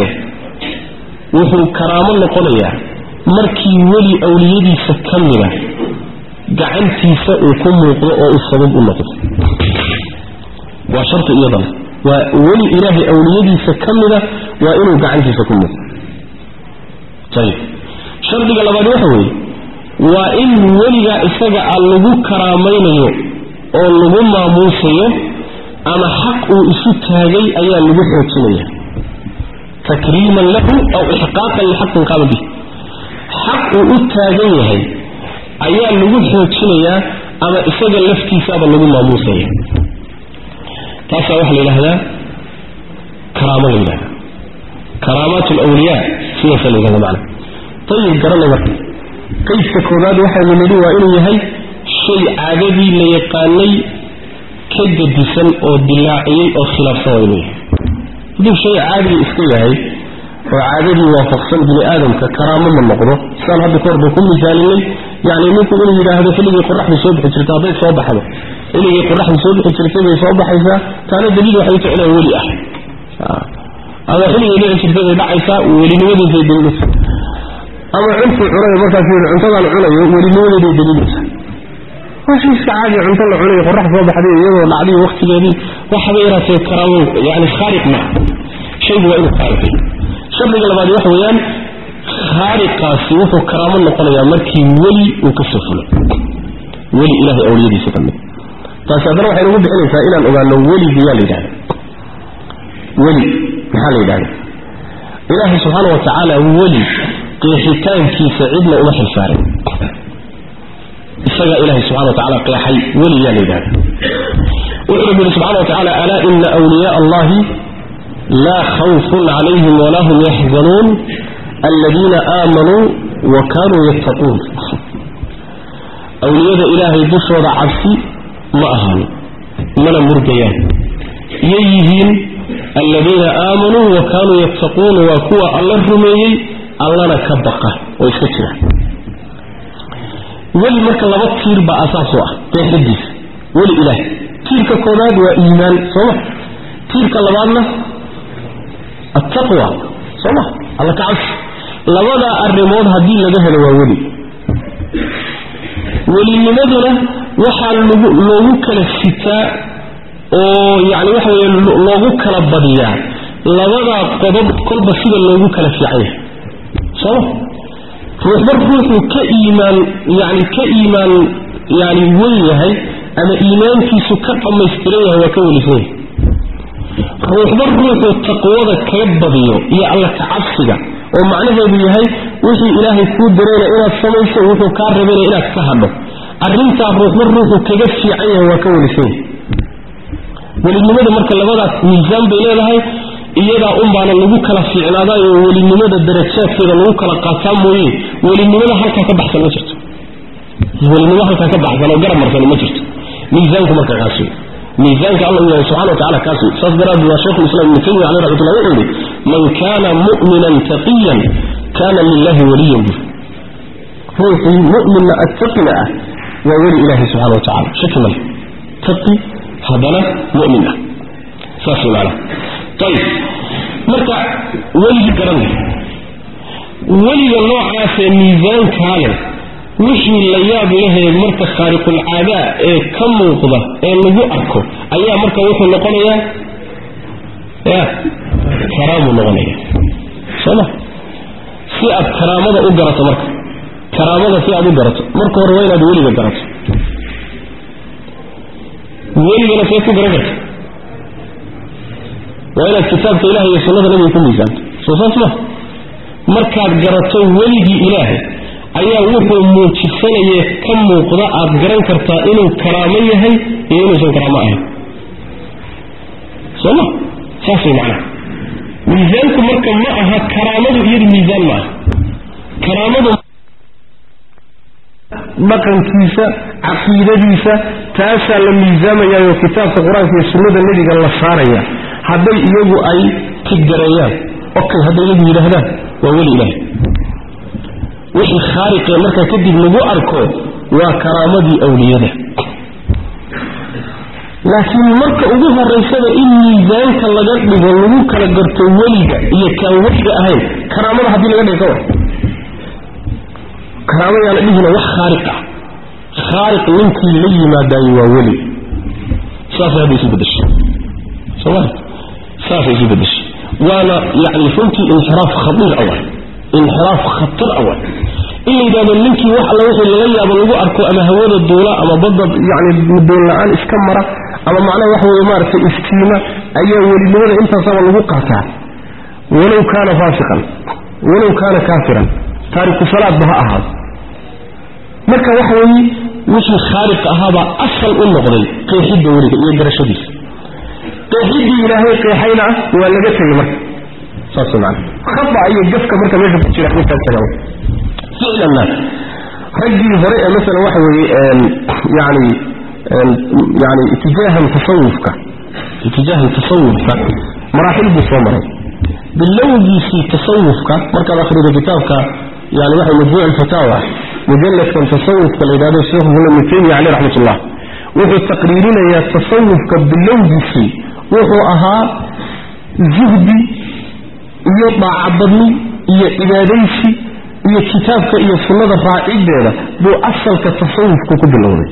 wuxuu karaamo noqonayaa markii weli awliyadiisa ka mida gacantiisa uu ku muuqdo oo uu sabab u noqdo waa sharti iyadana waa weli ilaahay awliyadiisa ka mida waa inuu gacantiisa ku muuqdo ayib shardiga labaad waxa weeye waa in weligaa isaga a lagu karaamaynayo oo lagu maamuusayo ama xaq uu isu taagay ayaa lagu xoojinaya takriiman lahu aw ixqaaqan lixaqin qaama bih xaq uu u taagan yahay ayaa lagu xoojinayaa ama isaga laftiisaaba lagu maamuusaya taasaa waxaa la yidhahdaa karaamo la yidhahda karaamaat alwliyaa sidaasa la yidhahda macana ayib garanay marka qaybka koobaad waxaynu nidhi waa inuu yahay shay caadadii la yaqaanay ka gadisan oo dilaaciyey oo khilaafsan waa inuu yahay hadduu shay caadiga iska yahay oo caadadii waafaqsan bini aadamka karaamo ma noqdo sidaan hadda ka horba ku misaalinay yani ninku inuu yidhaahdo xilligii qoraxdu soo bixi jirta hadday soo baxdo xilligii qoraxdu soo bixi jirtay bay soo baxaysaa taana daliil waxay ta inaan weli ah ama xilligay dhici jirtay bay dhacaysaa welinimadeeday daliilaysa ama cuntuu cunayo markaas yidhi cuntadaan cunayo welinimadeeday daliilaysa waa shay iska caadi cunto la cunayo qorax soo baxday iyadoo dhacdiyo waktigeedii waxba yaraatee karaamo yani khaariq maaha shaygu waa inuu khaariqay shardiga labaad waxa weeyaan khaariqaasi wuxuu karaamo noqonayaa markii weli uu ka soo fulo weli ilahay awliyadiisa ka mid taasi haddana waxay nagu bixinaysaa inaan ogaano weligu yaa la yidhahda weli maxaa la yidhahda ilaahay subxaana wa tacaala weli qeexitaankiisa cidna uma xilsaarin isagaa ilahay subxana wa tacala qeexay weli yaa la yidhahda wuxuu rabbi yihi subxana wa tacala alaa ina wliyaء allahi laa khawfun calayhim walaa hum yaxzanuun aladiina aamanuu wa kaanuu yattaquun awliyada ilaahay dushooda cabsi ma ahaan mana murgayaan yay yihiin aladiina aamanuu wa kaanuu yattaquun waa kuwa alla rumeeyey allana ka baqa oo iska jira weli marka laba tiir baa asaas u ah qeexadiisa weli ilaah tiirka koobaad waa iimaan sooma tiirka labaadna attaqwa sooma alla ka cabsi labadaa arrimood haddii laga helo waa weli welinimaduna waxaa lgu loogu kala sitaa oo yani waxa weye loogu kala badiyaa labadaa qodob kolba sida loogu kala fiican yahay sooma ruuxba ruuxuu ka iimaan yani ka iimaan yani wen yahay ama iimaankiisu ka dhammaystiran yahay waa ka welisan yahay ruuxba ruuxuu taqwada kaga badiyo iyo alla kacabsiga oo macnaheedu yahay wixii ilaahay kuu dirayna inaad samayso wuxuu kaa rabayna inaad ka hadho arrintaa ruuxba ruuxuu kaga fiican yahay waa ka welisanya welinimada marka labadaas miisaan bay leedahay iyadaa unbaana lagu kala fiicnaadayo welinimada darajaadkeeda lagu kala qaataa mooye welinimada halkaa ka baxsan ma jirto welinimo halkaa ka baxsan oo garab marsan ma jirto miisaanku marka kaas wey miisaanka alla u yahay subxana wa tacala kaas wey saas daraaddeed waa sheekhu lislam ibnu taymiya caleyh raxmatullah wuxuu yihi man kana mu'minan taqiyan kana lilahi waliyan bur ruuxii mu'minna attaqina ah waa weli ilaahay subxana wa tacala shaki male taqi haddana mu'min ah saas wey macnaha ayib marka weligii garanay weliga noocaasee miisaankaa leh wixii la yaab lehee marka khaariqulcaadaa ee ka muuqda ee lagu arko ayaa marka wuxuu noqonayaa ya karaamuu noqonaya sooma si aad karaamada u garato marka karaamada si aad u garato marka hore waa inaad weliga garato weligana see ku garan karta waa inaad kitaabka ilaah iyo sunnada nabiga ku miisaanto soo saas ma markaad garato weligii ilaahay ayaa wuxuu muujisanaye ka muuqda aad garan kartaa inuu karaamo yahay iyo inuusan karaamo ahayn soo ma saas way macnaha miisaanku marka ma aha karaamadu iyadu miisaan ma aha karaamadu dhaqankiisa caqiidadiisa taasaa la miisaamayaayoo kitaabka qur-aanka iyo sunnada nebiga la saaraya hadday iyagu ay tiggareeyaan okay hadday iyagu yidhaahdaan waa weli ilaahay wixii khaariqee markaa kadib lagu arko waa karaamadii awliyada laakiin marka ugu horaysada in miisaanka laga dhigo lagu kala garto weliga iyo kaan weliga ahayn karaamada haddii laga dhigo ka war karaamo yaana dhihina wax khaariq ah khaariq ninkii la yimaadaayo waa weli saasay hadda isu bedeshay sooma saasay isu bedeshay waana yani runtii inxiraaf khadiir awal inxiraaf khatar awal in la yidhahdo ninkii wax alla wixii laga yaabo lagu arko ama hawada duula ama badda yani doon la-aan iska mara ama macnaha waxa weye maaragtay istiima ayaa welinimada intaasaba lagu qaataa walow kaana faasiqan walow kaana kaafiran taariku salaadba ha ahaado marka waxa weeye wixii khaaliq ahaabaa asal u noqday qeexidda weliga iyo garashadiisa qeexiddii ilaahay qeexayna waa laga tegay marka saas maana khata iyo gafka marka meesha ku jira intaas tagaa ficlanna raggii hore ee masalan waxa weeye yani yani itijaahan tasawufka itijaahan tasawufka maraaxil buu soo maray bilowgiisii tasawufka markaad akhrido kitaabka yani waxa majmuuc alfataawa mujalladkan tasawufka la yidhahdo sheekhu ibn taymiya caleyh raxmatullah wuxuu taqriirinayaa tasawufka bilowgiisii wuxuu ahaa zuhdi iyo daacadadni iyo cibaadaysi iyo kitaabka iyo sunnada raacideeda buu asalka tasawufku ku bilowday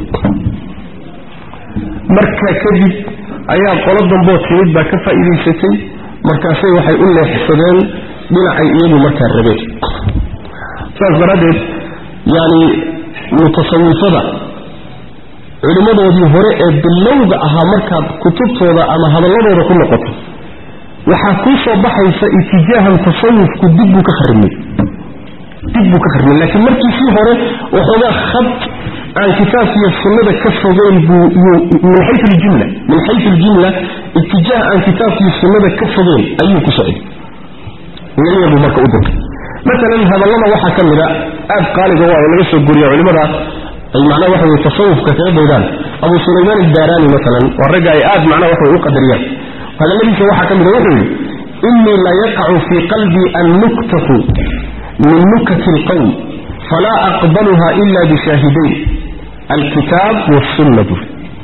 marka kadib ayaa qolo damboo timid baa ka faa'iidaysatay markaasay waxay u leexsadeen dhinacay iyagu markaa rabeen saas daraaddeed yani mutasawifada culimmadoodii hore ee bilowga ahaa markaad kutubtooda ama hadalladooda ku noqoto waxaa kuu soo baxaysa itijaahan tasawufku dib buu ka kharimay dib buu ka kharimay laakiin markiisii hore waxoogaa khad aan kitaabkiiyo sunnada ka fogeyn buu min xayu ljumla min xayu ljumla itijaah aan kitaabkiiyo sunnada ka fogeyn ayuu ku socday yaya buu marka u dirkay maalan hadallada waxaa ka mida aad qaaliga waa oo laga soo guriya culimada ay macnaha waxa weye tasawufka kaga daydaan abu sulaymaan aldaaraani maalan waa ragga ay aad macnaha waxa way u qadariyaan hadalladiisa waxaa ka mida wuxuu yidhi inii la yaqacu fii qalbii annuktatu min nukati alqowm falaa aqbaluha ila bishaahidayn alkitaab wasunna buu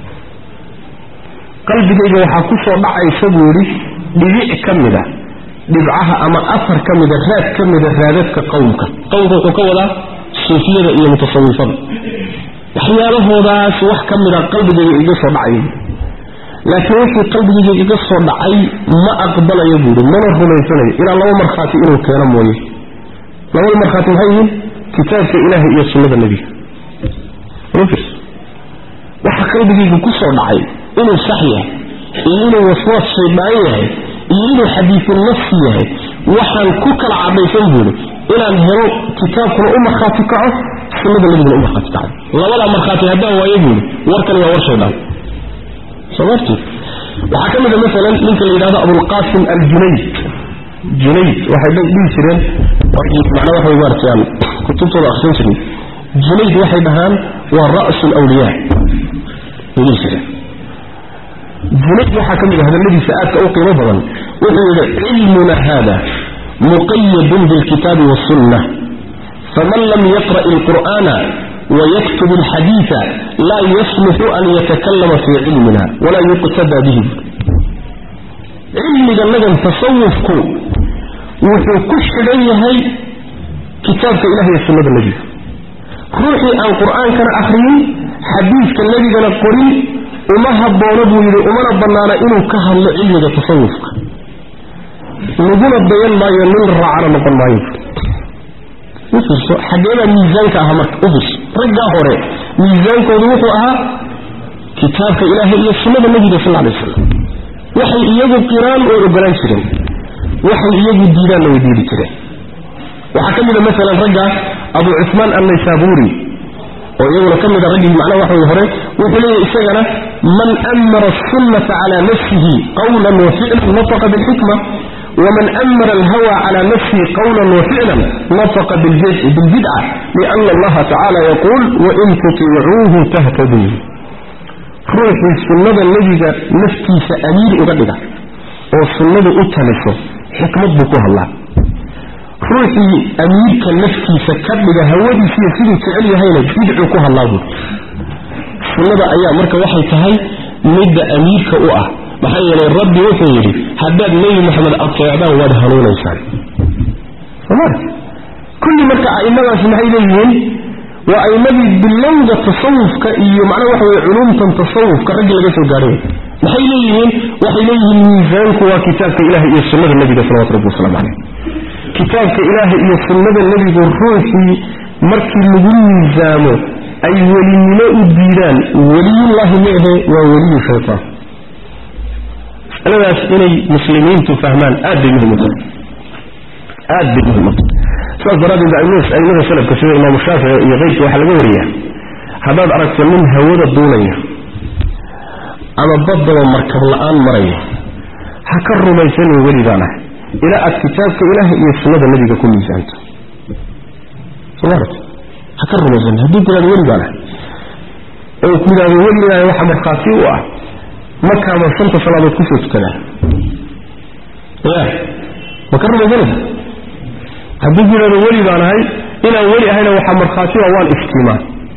qalbigayga waxaa ku soo dhacaysa buu yidhi dhibic ka mida dhibcaha ama afar ka mida raad ka mida raadadka qowmka qowmka wuxuu ka wadaa suufiyada iyo mutasawifada waxyaalahoodaas wax ka mida qalbigayga iga soo dhacaya laakiin wixii qalbigayga iga soo dhacay ma aqbalayo buuhi mana rumaysanayo ilaa laba markhaati inuu keeno mooye labada markhaati maxay yihiin kitaabka ilaaha iyo sunnada nebiga waxa qalbigayga ku soo dhacay inuu sax yahay iyo inuu waswaas shaydaan yahay iyo inuu xadiisu nafsi yahay waxaan ku kala cadhaysan buuri inaan helo kitaabkuna u markhaati kaco sunnada nabiguna u markhaati kaco labadaa markhaati haddaan waayo buuri warkani waa war shaydaan soo marti waxaa ka mid a maalan ninka la yidhahdo abulqasim aljunayd junayd waxay dhihi jireen macnaa waxa way maartayaan kutubtooda akhrisan jiray junayd waxay dhahaan waa ra'su lawliyaa bay dhihi jireen junayd waxaa ka mid a hadalladiisa aadka u qiimo badan wuxuu yidhi cilmuna hada muqayadun bilkitaabi wasunna faman lam yaqra' alqur'ana ويكتب الحديث لا يصلح أن يتكلم في علمنا ولا يقتدى به علم جنجا تصوفك وحو كشدي هي كتابك إلهي السنة النبي روحي عن قرآن كان أخرين حديث كان النبي كان قرين وما هبونه يلي وما ربنا إنه كهل علم تصوفك نقول البيان ما ينل رعنا نقول ما يفعل ufirso xageeda miisaanka aha marka ufirso raggaa hore miisaankoodu wuxuu ahaa kitaabka ilaahay iyo sunnada nabiga sal alay wasalam waxay iyagu qiraan oo ogolaan jireen waxay iyagu diidaanna way diidi jireen waxaa ka mid a maalan ragga abu cusmaan annaysaabuuri oo iyaguna ka mid a raggii macnaha waxa way hore wuxuu leeyahy isagana man amara asunnata calaa nafsihi qawlan wa ficlan nataqa bilxikma ومن أمر الهوى على نفسه قولا وفعلا نطق بالبدعة لأن الله تعالى يقول وإن تطيعوه تهتدوا روحي السنة الذي نفتي سأمير أغدق والسنة أتلسه حكمة بكوها الله روحي أمير كالنفتي سكبق هودي في سيدي تعلي هينا بدعوكوها الله السنة أيام مركة وحي تهي مد أمير كأؤه maxaa yeelay rabbi wuxuu yidhi haddaad nebi maxamed ateecdaan waad hanuunaysaan somal kulli marka a'immadaasi maxay leeyihiin waa a'immadii bilowda tasawufka iyo macnaha waxa weye culumtan tasawufka raggii laga soo gaadhay maxay leeyihiin waxay leeyihiin miisaanku waa kitaabka ilaahay iyo sunnada nebiga salawatu rabbi wasalaamu caleyh kitaabka ilaahay iyo sunnada nebigu ruuxii markii lagu miisaamo ay welinimo u diidaan weliyullaahi ma ahe waa weliyu shaytaan masaladaas inay muslimiintu fahmaan aad bay muhim u tahay aad bay muhim u tahay sidaas daraaddeed aimada salafka sida imaamu shaafici iyo keyrka waxaa laga wariyaa haddaad aragto nin hawada duulaya ama baddaba markab la-aan maraya ha ka rumaysanin weligaan ah ilaa aad kitaabka ilaaha iyo sunnada nebiga ku miisaanto somarat ha ka rumaysanin hadduu ku yidhahdo weligaan ah oo ku yidhahdo weligaaha waxa markhaati u ah markaama shanta salaadood kusoo tukadaa ya ma ka rumaysanaysa hadduu ku yidhahdo weli baan ahay inaan weli ahayna waxaa markhaati a waan iftiimaa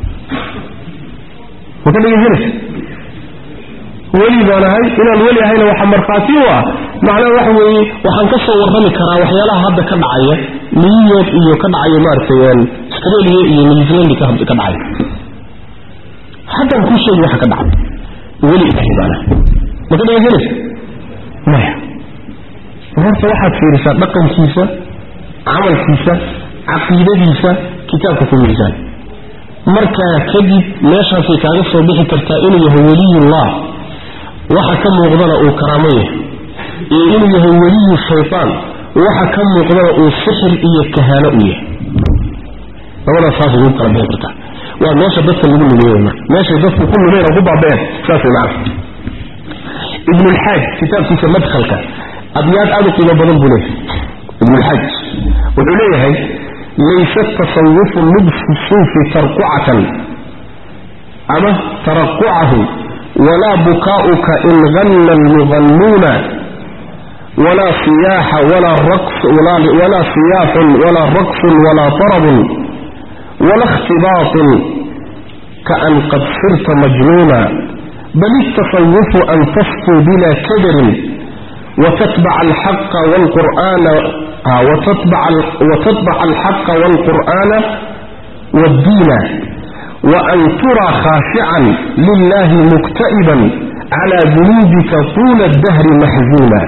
ma ka dhegaysanaysa weli baan ahay inaan weli ahayna waxaa markhaati u ah macnaha waxa weeye waxaan ka soo warrami karaa waxyaalaha hadda ka dhacaya new york iyo ka dhacaya maaragtay australia iyo new zealand ka dhacaya haddaan kuu sheegi waxa ka dhacay weli ilahay baana ma ka dhegaysanaysa maya horta waxaad fiirisaa dhaqankiisa camalkiisa caqiidadiisa kitaabka ku miisaan markaa kadib meeshaasay kaaga soo bixi kartaa inuu yahay weliyullah waxa ka muuqdana uu karaamo yahay iyo inuu yahay weliyu shaytaan waxa ka muuqdana uu sixir iyo kahaano u yahay labadaas saasay ugu kala bixi kartaa waa meesha dadka lagu lumeeyey marka meeshay dadku ku lumeen oo ku baabeen saas way macana ibn alxaaj kitaabkiisa madkhalka abyaad aad u qiimo badan buu leeyahay ibn alxaaj wuxuu leeyahay laysa tasawufu lubsu suufi tarqucatan ama taraqucahu walaa bukaa'uka in ganna almugannuuna ولا صياح ولا رقص ولا, ولا صياح ولا رقص ولا طرب ولا اختباط كأن قد صرت مجنونا بل التصوف أن تصفو بلا كدر وتتبع الحق والقرآن آه وتتبع, وتتبع الحق والقرآن والدين وأن ترى خاشعا لله مكتئبا على ذنوبك طول الدهر محزونا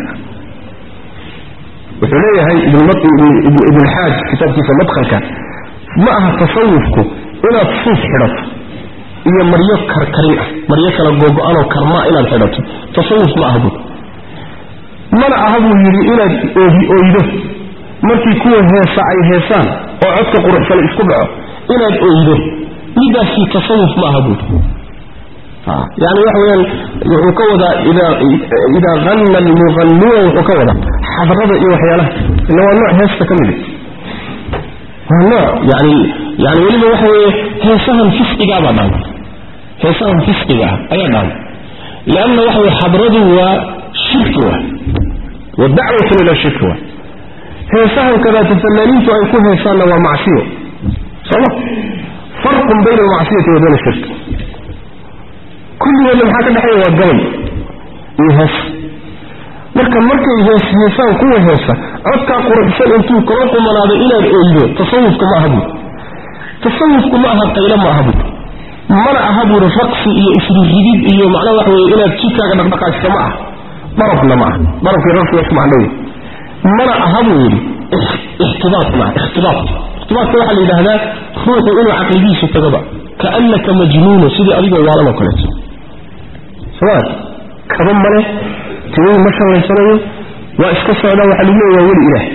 وحليه ابن, ابن الحاج كتاب كيف مدخلك معها تصوفك إلى تصوف حرف iyo maryo karkarin ah maryo kala googo-anoo karmaa inaad xidhato tasawuf ma aha buud mana aha buu yidhi inaad oogi oydo markii kuwa heesa ay heesaan oo codka quruxsan isku dhaco inaad oydo midaasi tasawuf ma aha buud yani waxa weyaan wuxuu ka wadaa idaa hanna almuqanuuna wuxuu ka wadaa xadrada iyo waxyaalaha ila waa nooc heesta ka mid waa nooc yani yani weliba waxa weeye heesahan fisqigaabaa dhaama heesahan fisqiga ah ayaa dhaama lianna waxa weye xadradu waa shirki wa wa dacwatun ila shirki wa heesahan kadaata fanaaniintu ay ku heesaanna waa macsiyo sooma farqun bayna almacsiyati wa bayna ashirki kulligoodna maxaa ka dhexeeya waa gabay iyo hees marka markay hees heesaan kuwa heesa codkaa quruxsan intuu kala qumanaaday inaad oydo tasawufka ma aha buuri tasawufku ma aha qaylo ma aha buuri mana aha buuri raqsi iyo isriridid iyo macnaha waxa weye inaad jidkaaga dhaqdhaqaajisa ma aha darabna ma aha darabkii raqsi wax macdhowy mana aha buu yidhi ixtibaat maaha ixtibaat ixtibaatka waxaa la yidhaahdaa ruuxu inuu caqligiisu tagaba kaannaka majnuunu sidii adigoo waalan oo kaleeto soma kaba male timihii ma shallaysanayo waa iska socdaa waxaa lagu leeya waa weli ilaah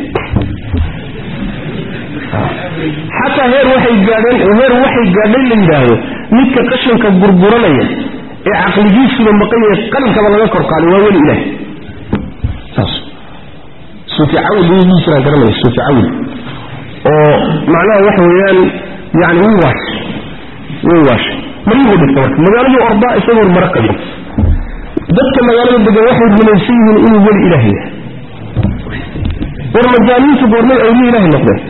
xataa heer waxay gaadheen heer waxay gaadhay la yidhaahdo midka qashanka gurguranaya ee caqligiisuba maqan yahay qalinkaba laga kor qaaday waa weli ilaah saas suufi cawil iyagii jiraan garanaya suufi cawil oo macnaha waxa weeyaan yani wuu waashay wuu waashay maryuhu dhigta marka magaaladii ordaa isagoo mara qabin dadka magaalada degan waxay rumaysan yihiin inuu weli ilaah yahay war majaaniintu goormay awliya ilaahay noqdeen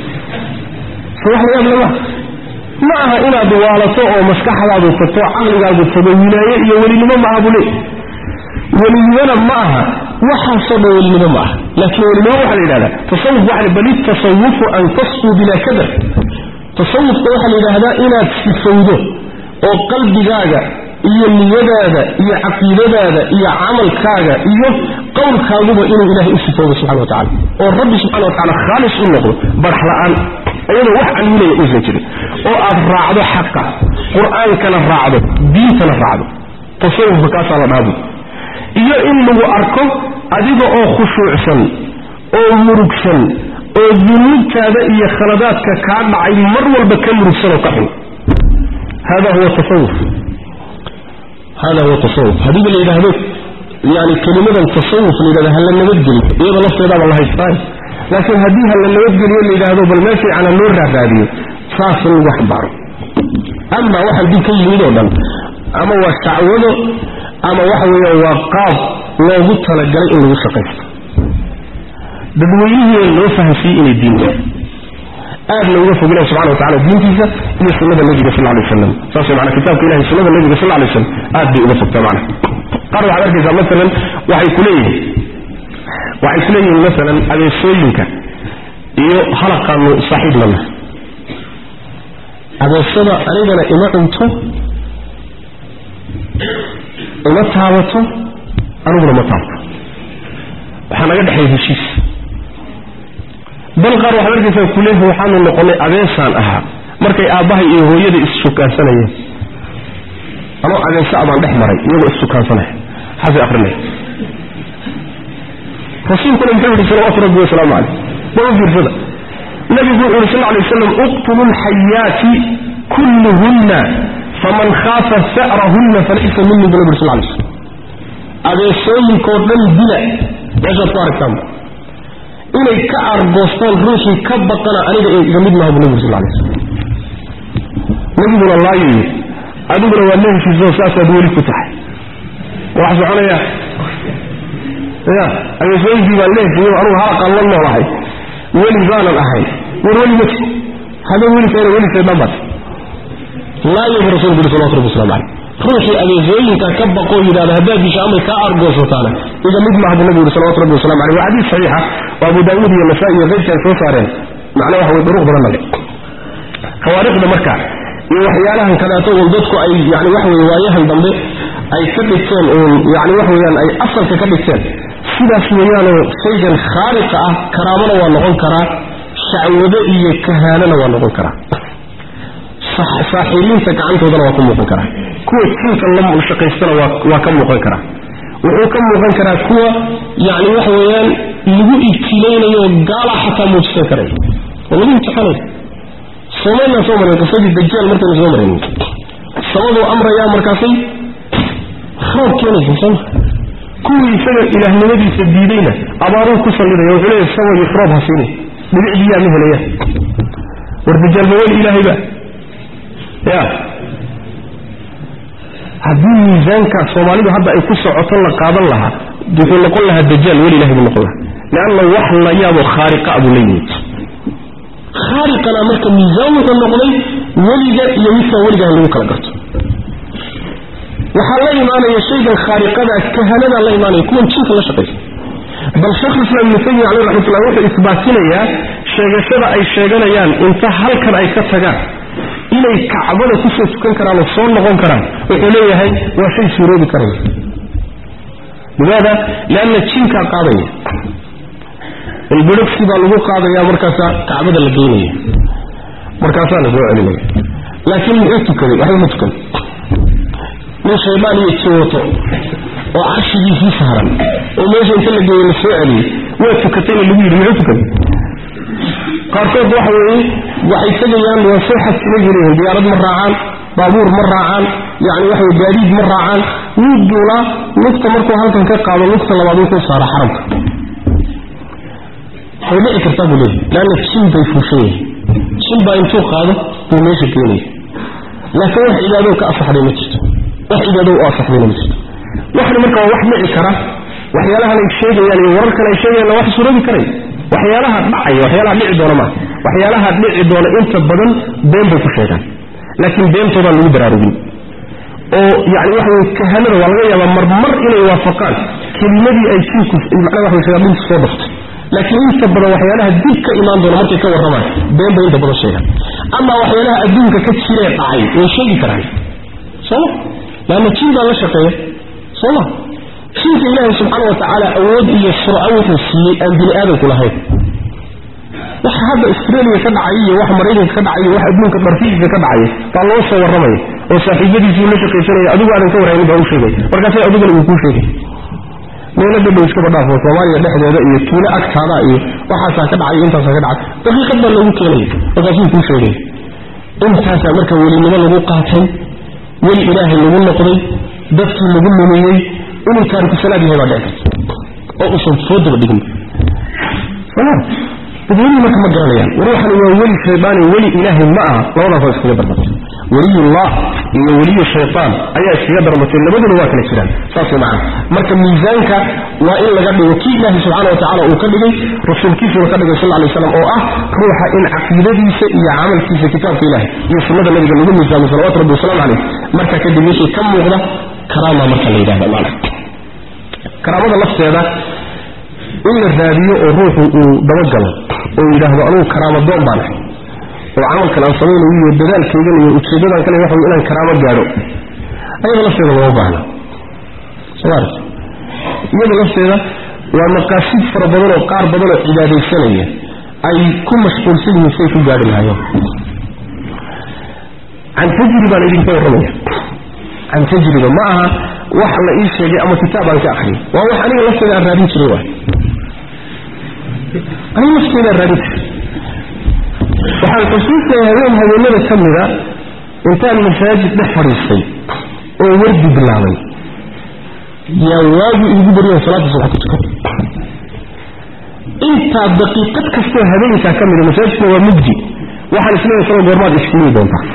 so wax layaab lama ma aha inaad waalato oo maskaxdaadu tagto caqligaagu tago wilaaye iyo welinimo ma aha buu leey welinimona ma aha waxaasoo dhan welinimo ma aha laakiin welinimo waxaa la yidhahdaa tasawuf waxa bal itasawufu an tasfuu bilaa kadar tasawufka waxaa la yidhaahdaa inaad sifowdo oo qalbigaaga iyo niyadaada iyo caqiidadaada iyo camalkaaga iyo qowlkaaguba inuu ilaahay u sifoobo subxana wa tacala oo rabbi subxana wa tacala khaalis u noqdo barax la-aan iyadoo wax caluulaya uusan jirin oo aad raacdo xaqa qur-aankana raacdo diintana raacdo tasawufka kaasaa la dhaabu iyo in lagu arko adiga oo khushuucsan oo murugsan oo dunuubtaada iyo khaladaadka kaa dhacay mar walba ka murugsan oo ka xun hada huwa tasawuf hada huwa tasawuf haddii la yidhaahdo yani kelimadan tasawuf la yidhahdo hala nabadgeliyo iyada lafteedaaba la haystaan laakiin haddii hala nabadgeliyo la yidhaahdo bal meel fiicana loo raaraadiyo saas in lagu xambaaro ama waxaan dib ka yimid oo dhan ama waa shacwado ama waxa weeyaan waa qaab loogu talagalay in lagu shaqaysto dadweynihii loo fahamsiiyey inay diinta aad looga fog ilahi subxana wa tacala diintiisa iyo sunnada nebiga sal alay waslam saas way maanaa kitaabka ilahi sunnada nebiga sal alay waslam aad bay uga fogtaa macna qaar waxaad arkaysaa masalan waxay ku leeyihiin waxay ku leeyihiin masalan adeesooyinka iyo halaqaanu saaxiib lana adeesada anigana ima cunto ima taabato aniguna ma taabto waxaa naga dhexeeya heshiis bal qaar waxaad arkaysaa kuleeha waxaanu noqonay adeesaan ahaa markay aabbahay iyo hooyada isshukaansanayeen anoo adeesa abaan dhex maray iyagoo issukaansanaya xaasi akrinaya rasuulkuna muxuu yihi salawaatu rabbi wasalaamu caleyh bal u fiirsada nabigu wuxuu yihi sal alay waslam uqtulu lxayaati kulluhunna faman khaafa sa'rahunna falaysa minii bu nabi sal lay slam adeesooyinkoo dhan dila meeshaad ku aragtaanba inay ka argoostaan ruuxii ka baqana aniga ee iga mid maaha bu nabi sal lay slam nabiguna laayoyi adiguna waa la heshiisoo saasaad weli ku tahay wax soconaya ya adeesooyinkii baan la heshiiyo anugu halaqaan la noolahay weli baanan ahay war weli ma ti hadda weli keena weli shaydaan laayo bu rasulku yuri salawatu rabbi waslamu caleyh ruuxii adeesooyinka ka baqoo yidhahda haddaad disha amay kaa argoosataana iga mid maaha buu nabi yuri salawatu rabbi waslamu caleyh waa xadiis saxiixa oo abu daawuud iyo nasaa-i iyo keyrka ay soo saareen macnaa waxa way duruq badan nale khawaariqda marka iyo waxyaalahan kaleeto uun dadku ay yani waxa weye waayahan dambe ay ka dhigteen uun yani waxa weeyaan ay asalka ka dhigteen sidaas weeyaanoo shaygan khaaliqa ah karaamona waa noqon karaa shacwado iyo kahaanana waa noqon karaa saaxiiliinta gacantoodana waa ku muuqan karaa kuwa jinka la shaqaystana waa ka muuqan karaa wuxuu ka muuqan karaa kuwa yani waxa weeyaan lagu ibtilaynayo gaala xataa muujisan karay oo lagu imtixaanay soomaynaan soo marin qisadii dajaal markaynu soo marin sababuu amrayaa markaasay roob keenaysa sooma kuwii isaga ilaahnimadiisa diidayna abaaruu ku sallidaya wuxuu leeyahy sabayo roob ha siini dhibic biyaa ma helaya war dajaalba weli ilaahayba ya haddii miisaanka soomaalidu hadda ay ku socoto la qaadan lahaa wuxuu noqon lahaa dajaal weli ilahay buu noqon lahaa leanna wax la yaabo khaariqa buu la yimid khaariqana marka miisaan wuxuu noqday weliga iyo midkaan weliga in lagu kala garto waxaa la imaanaya shaygan khaariqada kahanadaa la imaanaya kuwan jinka la shaqaysa bal sheekhulislaam ibnu taymiya caleyh raxmatullah wuxuu isbaatinayaa sheegashada ay sheeganayaan inta halkan ay ka tagaan inay kacbada kusoo tukan karaan oo soo noqon karaan wuxuu leeyahay waa shay suuroobi karaya limaada lianna jinkaa qaadaya ilbidhogsi baa lagu qaadaya markaasaa kacbada la geynaya markaasaa la soo celinaya laakiin muxuu tukaday waxba ma tukan nin shaydaan iyo jiwato oo carshigiisii saaran oo meesha inta la geeyey la soo celiyey waa tukatayna lagu yidhi muxuu tukaday qaarkood waxa weeye waxay tegayaan waa soo xajsibay leeyihin diyaarad ma raacaan baabuur ma raacaan yani waxa wey gaadiid ma raacaan wuu duulaa lugta markuu halkan ka qaado lugta labaad wuxuu saara xaramka way dhici kartaa buu leeyahy leanna jin bay fuushan yihin jin baa intuu qaado buu meesha keenaya laakiin wax cibaadoo ka asaxday ma jirto wax cibaado u asaxdayna ma jirto waxna marka waa wax dhici kara waxyaalahan ay sheegayaan iyo wararkan ay sheegayaan wax suroobi karay waxyaalaha dhacaya waxyaalaha dhici doona maa waxyaalaha dhici doona inta badan been bay ku sheegaan laakiin beentoodaan lagu baraarugin oo yani waxa wey kahanada waa laga yaabaa marmar inay waafaqaan kelimadii ay jinku macnaha waxa sheegaan dhulka soo dhaftay laakiin inta badan waxyaalaha dib ka imaan doona markay ka warramaan been bay inta badan sheegaan ama waxyaalaha adduunka ka jiree dhacay way sheegi karaan sooma laanna jin baa la shaqeeya sooma jinka ilaahay subxaana wa tacaala awood iyo surco wuxuu siiyey aan bini aadamku lahayn waxa hadda australia ka dhacay iyo wax maraykanka ka dhacay iyo wax adduunka dharfihiisa ka dhacay baa loo soo warramaya oo saaxiibadiisii la shaqaysanaya adigu aadan ka warhaynin baa u sheegay markaasa adiguna uu kuu sheegay meelo dhadhow iskaba dhaafo soomaaliya dhexdeeda iyo tuulo agtaada iyo waxaasaa ka dhacay intaasaa ka dhacay daqiiqad baa loogu keenaya markaasuu kuu sheegay intaasaa marka welinimo lagu qaatay weli ilaahay lagu noqday dadkii lagu lumiyey inuu taariku salaad yahay baa dhici karta oo usan foodaba dhigin dadweynihi marka ma garanayaan ruuxani waa weli shaydaani weli ilaahay ma aha labadaasoo iskaga darmatay weliyullah iyo weliyu shaytaan ayaa iskaga darmatay labaduna waa kala jiraan saas way macana marka miisaanka waa in laga dhigo kii ilaahay subxaana wa tacala uu ka dhigay rasuulkiisuna ka dhigay sal lla alay slam oo ah ruuxa in caqiidadiisa iyo camalkiisa kitaabka ilahay iyo sunnada nabiga lagu miisaamo salawatu rabbi wasalaamu caleyh marka kadib wixii ka muuqda karaama marka la yidhahda maana karaamada lafteeda in la raadiyo oo ruuxu uu dabagalo oo yidhaahdo anugu karaamo doon baan ahay oo camalkan aan samaynayo iyo dadaalkaygan iyo ujeedadan kale waxa inaan karaamo gaadho ayada lafteeda looma baahna somaart iyada lafteeda waa maqaasid fara badan oo qaar badan oo cibaadaysanaya ay ku mashquulsan yihiin say ku gaadhi lahaayeen can tajri baan idinka warramaya can tajriba ma aha wax la ii sheegay ama kitaab aan ka akriyay waa wax aniga lafteeda aan raadin jiray waay aniga lafteeda aan raadin jiray waxaan xusuustaya habeen habeenada ka mida intaan masaajid dhex fadhiistay oo wardi bilaabay yaa waagu iigu bariyan salaada subax ku tukan intaa daqiiqad kastoo habeenkaa ka mida masaajidkuna waa mugdi waxaan isleeyahay salo goormaad isfulii doontaa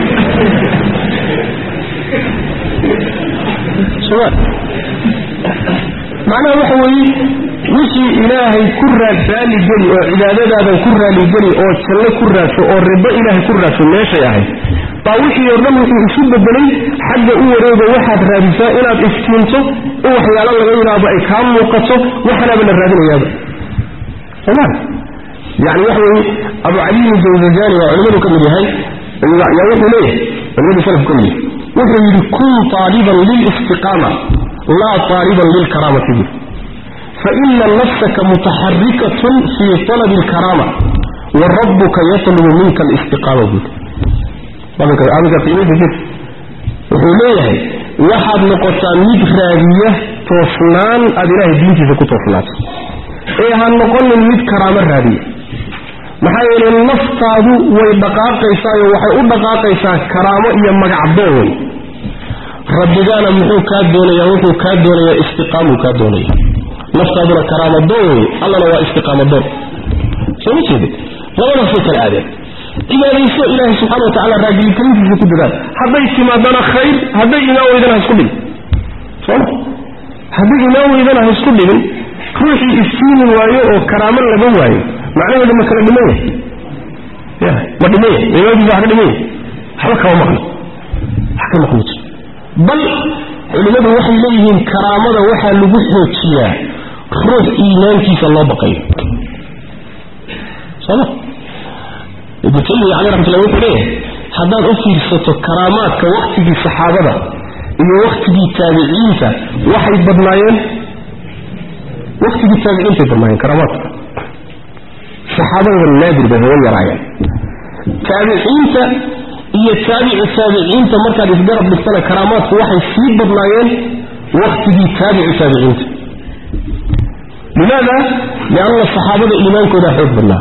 macnaha waxa weeye wixii ilaahay ku raad raaligeli oo cibaadadaadan ku raaligeli oo janno ku raadso oo ribo ilaahay ku raadso meeshay ahayd baa wixii oo dhan wuxuu isu bedelay xagga u wareego waxaad raadisaa inaad iftiinto in waxyaalo laga yidhaahdo ay kaa muuqato waxanaaba la raadinayaaba sooma yani waxa weeye abu caliyin jawzajani waa culimadu ka mid yahay yaa wuxuu leeyahay culimadu salafku ka mid yahay wuxuu yidhi kun taaliban lilistiqaama laa taaliban lilkaraamati bu faina nafsaka mutaxarikatun fii talabi alkaraama wa rabbuka yatlubu minka alistiqaama buuri aminka qiimaysa jir wuxuu leeyahay waxaad noqotaa mid raadiya toosnaan aada ilaahay diintiisa ku toosnaato ee ha noqonin mid karaamo raadiya maxaa yeelay naftaadu way dhaqaaqaysaayo waxay u dhaqaaqaysaa karaamo iyo magacdoon wey rabbigaana muxuu kaa doonayaa wuxuu kaa doonayaa istiqaamuu kaa doonaya naftaaduna karaamadoon wey allana waa istiqaamadoon soo ma jeedin labadaasay kala aadeen cibaadayso ilaahay subxana watacala raagilitayntiisa ku dadaal hadday timaadana khayr hadday imaan weydana ha isku dhigin sooma hadday imaan weydana ha isku dhigin ruuxii istiimi waayo oo karaamo laga waayo macnaheedu ma kala dhiman yahay ya ma dhiman yahay imaankiisa wax ka dhiman yahay waxba kama maqno wax ka maqno jir bal culimmadu waxay leeyihiin karaamada waxaa lagu xoojiyaa ruux iimaankiisa loo baqayo sooma ibnu taymiya caley raxmatullah wuxuu leeyahay haddaad u fiirsato karaamaadka waktigii saxaabada iyo waktigii taabiciinta waxay badnaayeen waktigii taabiciintay badnaayeen karaamaadka saxaabadaba naadir bay hawa yaraayeen taabiciinta iyo taabici taabiciinta markaad isgarab dhigtana karaamaadku waxay sii badnaayeen waktigii taabici taabiciinta limaada lianna saxaabada iimaankoodaa xoog badnaa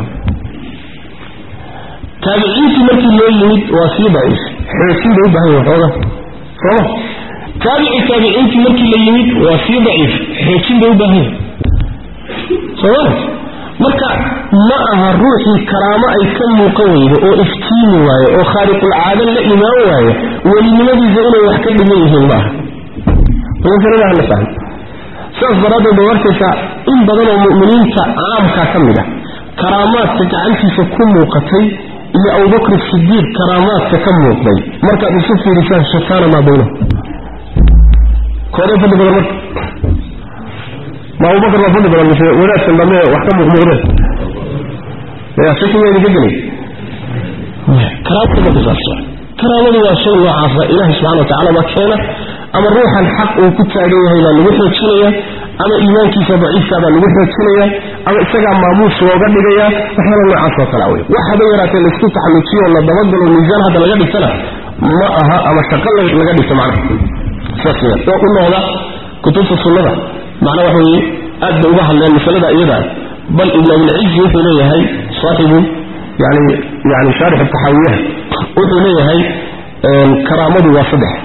taabiciintii markii loo yimid waa sii daciif xoojin bay u baahan yahin xooga sooma taabici taabiciintii markii la yimid waa sii daciif xoojin bay u baahan yahin sooma marka ma aha ruuxii karaamo ay ka muuqan weydo oo iftiimi waayo oo khaariqulcaado la imaan waayo welinimadiisa inay wax ka dhiman yihiin ma aha masaladaha la fahmo sidaas daraaddeed bay arkaysaa in badan oo mu'miniinta caamka ka mid ah karaamaadka gacantiisa ku muuqatay iyo abubakr sidiiq karaamaadka ka muuqday markaad isu fiirisaan shataana maa baynahu koodee fadli badan marka ma abubakar baa fadli badan mise wadaadkan dambe wax ka muuqmuuqdeen ya shakiga idinka gelay karaamada marka saas karaamadu waa shay noocaasa ilaahay subxana wa tacala baa keena ama ruuxan xaq uu ku taagan yahay baa lagu xoojinaya ama iimaankiisa daciifka baa lagu xoojinaya ama isagaa maamuus looga dhigaya waxyaala noocaas oo kala wey wax haba yaraatee laisku taxaluujiyo la dabagalo miisaan hadda laga dhigtana ma aha ama shaqo laga dhigto macnaha saas weyaan oo u noqda kutubta sunnada macnaa waxa weeye aad bay uga hadleen masalada iyada bal ibn abilcizi wuxuu leeyahay saaxibu yani yani shaarix taxaawiyaha wuxuu leeyahay karaamadu waa saddex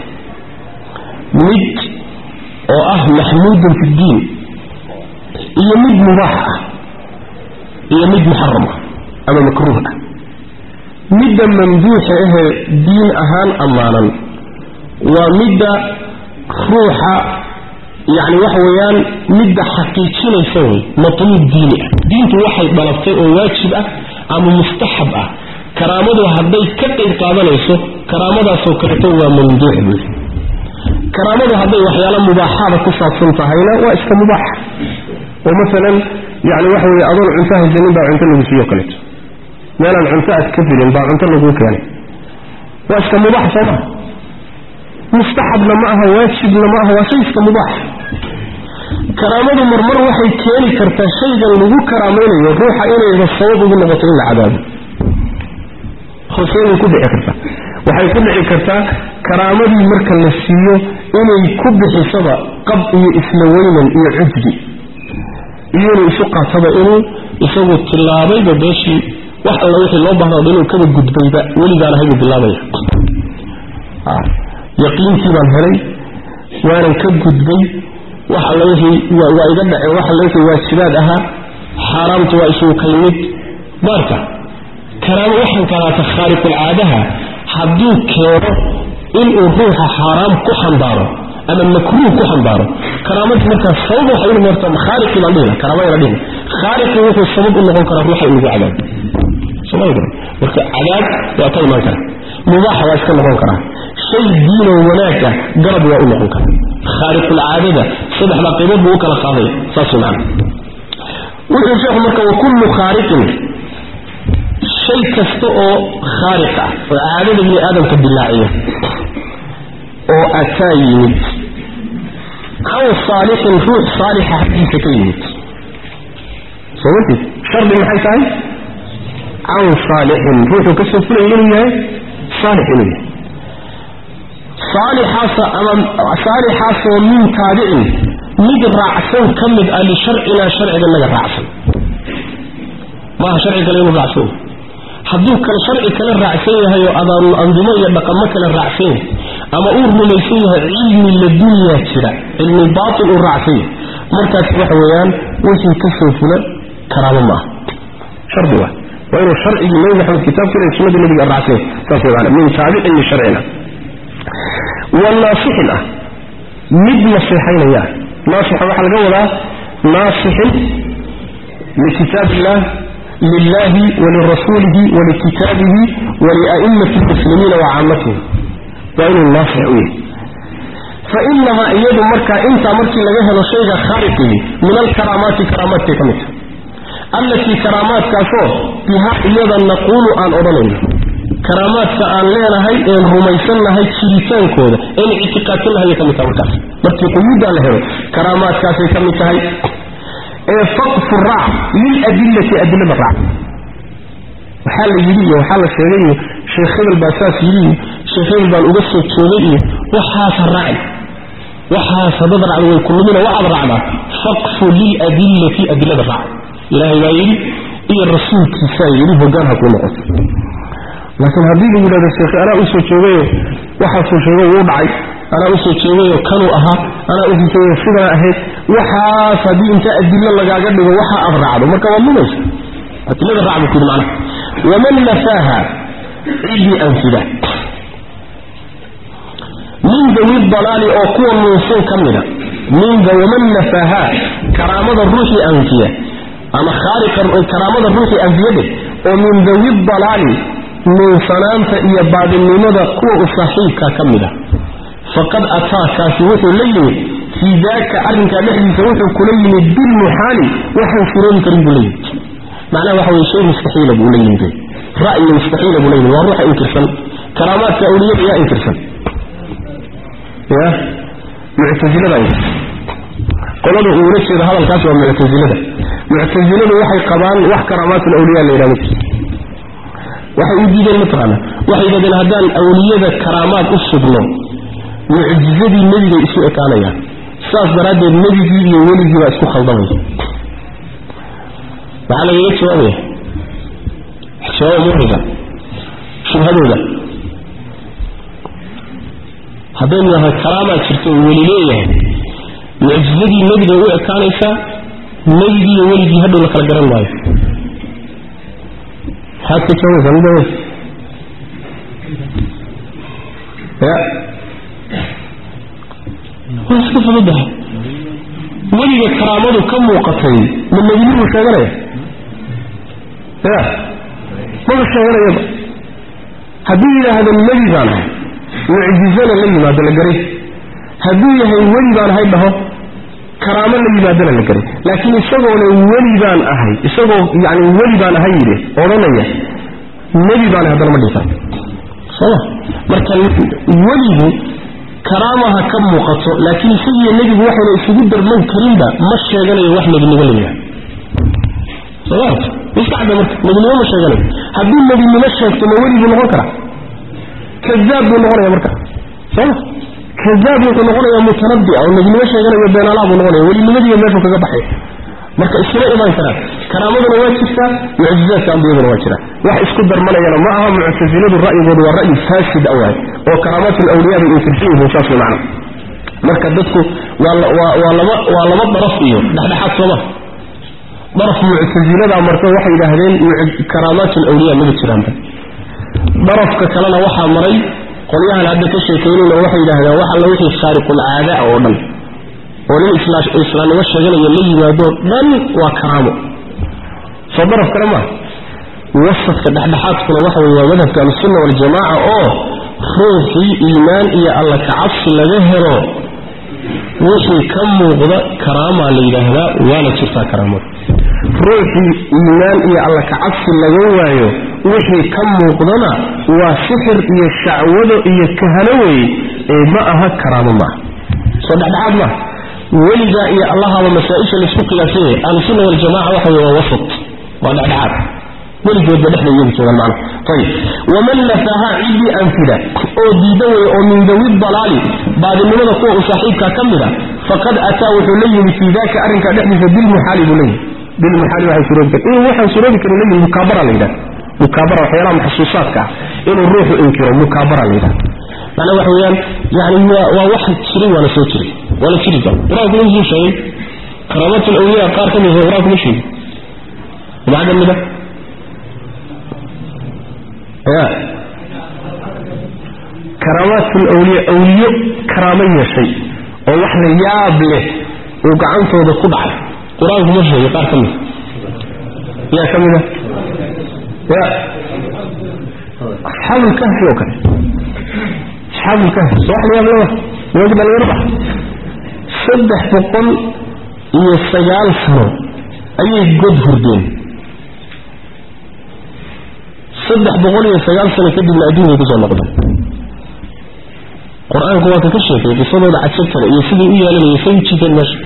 mid oo ah maxmuudun fi ddiin iyo mid mubaax ah iyo mid muxaram ah ama makruuh ah midda mamduuxa ahee diin ahaan ammaanan waa midda ruuxa yacni waxa weeyaan midda xaqiijinaysa wey matluub diini ah diintu waxay dhalabtay oo waajib ah ama mustaxab ah karaamadu hadday ka qayb qaadanayso karaamadaasoo kaleto waa mamduux buy karaamadu hadday waxyaalo mubaaxaada ku saabsan tahayna waa iska mubaax oo maalan yani waxa weye adoon cunto haysanin baa cunto lagu siiyo kaleeto meelaan cunto aad ka filin baa cunto laguu keenay waa iska mubaax soo maha mustaxabna ma aha waajibna ma aha waa shay iska mubaax karaamadu marmar waxay keeni kartaa shaygan lagu karaamaynayo ruuxa inayba sabab ugu noqoto in la cadaabo hoseebay ku dhici kartaa waxay ku dhici kartaa karaamadii marka la siiyo inay ku bixisaba qab iyo isla weynan iyo cujbi iyo inuu isu qaataba inuu isagu tilaabayba beeshii wax alla wixii loo baahnaado inuu kaba gudbayba weligaan ahaybuu bilaabaya yaqiintii baan helay waanan ka gudbay wax alla wixii waa iga dhaceen wax alla wixii waajibaad ahaa xaaraamtu waa isugu kaymid maarka karaamo waxaan kalaata khaariqulcaadaha hadduu keeno inuu ruuxa xaaraam ku xambaaro ama makruuh ku xambaaro karaamadii markaas sabab waxay u noqota khaariqii baan dhihina karaamadana dhihina khaariqii wuxuu sabab u noqon karaa ruuxa in lagu cadaabo sooma garan marka cadaab waa ka imaan kara mubaaxa waa iska noqon karaa shay diinoo wanaag ah garab waa u noqon karaa khaariqulcaadada saddexdaa qaybood buu u kala qaadaya saas wey macana wuxuu sheekhu marka wakullu khaariqin shay kasta oo khaariq ah oo caadada bini aadamka dilaaciya oo ataa yimid can saalixin ruux saalixa xaggiisa ka yimid soo martiid shardi maxay tahay can saalixin ruuxuu ka soo fulaya inuu yahay saalix inuu yahay saalixaasa ama saalixaasoo min taabicin mid raacsan ka mid ah lisharcinaa sharciga naga raacsan maaha sharci kale inuu raacsan yahay hadduu kale sharci kale raacsan yahay oo adaanu andimo iyo dhaqamo kale raacsan yahay ama uu rumaysan yahay cilmi ladunyaa jira cilmi baatil uu raacsan yahay markaas waxa weeyaan wixii ka soo fula karaamo maaha shardi waa waa inuu sharcigii nabi maxamed kitaabkiina iyo sunnadii nabiga raacsan yahay saas way maana min taabicin iyo sharcina wanaasixin ah mid naseexaynaya naasixa waxaa laga wadaa naasixin likitaab illah lilahi walirasuulihi walikitaabihi walia'imati lmuslimiina wacaamatihim waa inuu naasix u yahay fainahaa iyadu markaa intaa markii laga helo shayga khaaliqii min alkaraamaati karaamaadkay ka mid tahay allatii karaamaadkaasoo bihaa iyada naquulu aan odhanayno karaamaadka aan leenahay een rumaysannahay jiritaankooda een ictiqaadsannahay ka mid tahay markaas markii quyuuddaa la helo karaamaadkaasay ka mid tahay ee faqfu raac liladillati adilada raac waxaa la yidhi iyo waxaa la sheegay iyo sheekh hebel baa saas yidhi iyo sheekh hebel baan uga soo joogay iyo waxaas ha raacin waxaas hadad raacdo way kulumina waxaad raacdaa faqfu liladillati adilada raac ilaahay baa yidhi iyo rasuulkiisaa yidhi hoggaan ha kuu noqoto laakiin haddii lagu yidhahdo sheekh anaa usoo joogayo waxaasuu sheego wuu dhacay anaa usoo joogayo kanuu ahaa anaa usoo joogayo sidaa ahayd waxaas haddii inta adilo lagaaga dhigo waxa aad raacdo marka waad lumaysa adilada raac buu ku yidhi macnaha waman nafaaha ciddii anfida min dawi dalaali oo kuwa nuunsan ka mida minda waman nafaaha karaamada ruuxii anfiya ama khaaliqa karaamada ruuxii anfiyade oo min dawi dalaali nuunsanaanta iyo baadinimada kuwa u saaxiibka ka mid a faqad ataakaasi wuxuu la yimid fii daaka arrinkaa dhexdiisa wuxuu kula yimid bilmuxaali waxaan suroobi karin buu la yimid macnaha waxa weye shay mustaxiila buu la yimid ra'yi mustaxiila buu la yimid waa ruuxa inkirsan karaamaadka awliyada yaa inkirsan ya muctasilada inkirsan qolada uu ula jeeda hadalkaas waa muctasilada muctasiladu waxay qabaan wax karaamaatul awliya la yidhahdo waxay u diideen mataqaana waxay yidhahdeen haddaan awliyada karaamaad u sugno mucjizadii nebigay isu ekaanayaan saas daraaddeed nebigii iyo weligii baa isku khaldamaya maxaa lagaga jawaabaya jawaaba muxiga shubhadooda haddaynu nahay karaamaa jirto oo weli leeyahay mucjizadii nebigay u ekaanaysaa nebigii iyo weligii hadhow la kala garan maayo maxaad ka jawaabaysaa mida ya waa iska fududahay weliga karaamadu ka muuqatay ma nebinimuu sheeganaya ya maba sheeganayaba hadduu yidhaahdo nebi baan ahay mucjizana la yimaado la garay hadduu yahay weli baan ahay dhaho karaamo la yimaadona la garay laakiin isagoona weli baan ahay isagoo yani weli baan ahay yidhi odhanaya nebi baan ahay haddana ma dhihi karo sooma marka weligu karaamaha ka muuqato laakiin isagiiyo nebigu waxayna isugu darman karinba ma sheeganayo wax nebinimo la yidhahdo somaart iskacda marka nebinimo ma sheeganayo hadduu nebinimo sheegto ma weli buu noqon karaa kadaab buu noqonaya marka sooma kadaab wuxuu noqonayaa mutanabbi oo nebinimo sheeganayo beenaalaa buu noqonaya welinimadiiyo meeshuu kaga baxay marka iskuma imaan karaan karaamaduna waa jirtaa mucjizaadka ambiyaduna waa jira wax isku darmanayana ma aha muctasiladu ra'yigoodu waa ra'yi faasid a waay oo karaamaatul awliyaa bay inkirsan yihiin saas way macna marka dadku waa waa laba waa laba daraf iyo dhexdhexaad sooma daraf muctasilada marka waxay yidhaahdeen karaamaatul awliyaa maba jiraanba darafka kalena waxaa maray qolyahan hadda ka sheekaynayna waxay yidhaahdeen wax alla wixii khaariqul caada oo dhan oo nin islaamnimo sheeganayo la yimaado dhan waa karaamo soo daraf kale maa wasafka dhexdhexaadkuna waxa wey waa madhabka ahlusunna waljamaaca oo ruuxii iimaan iyo alla kacabsi laga helo wixii ka muuqda karaamaa la yidhaahdaa waana jirtaa karaamada ruuxii iimaan iyo alla kacabsi laga waayo wixii ka muuqdana waa sixir iyo shacwado iyo kahano wey ee ma aha karaamo maaha soo dhexdhexaad maaha weligaa iyo allahaba masaa-isha laisku qiyaasanyay ahlusunna waljamaca waxa wey waa wasat waa dhexdhexaad weligoodba dhexda iyagu joogaan macna ayib waman nafaha ciddii anfida oo diida wey oo min dawi dalaali baadinimada kuwa u saaxiibka ka mid a faqad ataa wuxuu la yimid fii daka arrinkaa dhexdiisa bilmuxaali buu leeyihi bilmuxaali waxay suroobi kar inuu waxaan suroobi karin leeyihi mukaabara la yidhaha mukaabara waxyaalaha maxsuusaadka ah inuu ruuxu inkiro mukaabara la yidhaha macnaa waxa weeyaan yani waa waa wax jiray waana soo jiray waana jiri kara qur-aanku inuu sheegay karaamatul awliya qaar ka mid ah qur-aanku ma sheegin maxaa ka mid ah ya karaamaatul awliya awliyo karaamo yeeshay oo wax la yaab leh uu gacantooda ku dhacay qur-aanku ma sheegay qaar ka mid yaa ka mid a ya asxaabulkahfi oo kale asxaabulkahfi soo wax la yaab leh nimanka dhalinyarada saddex boqol iyo sagaal sano ayay god hurdeen saddex boqol iyo sagaal sano kadibna adduunkay kusoo noqdeen qur-aanku waa ka ka sheekay qisadooda cajabtale iyo sidii u yeelanayay say u jiiteen meesha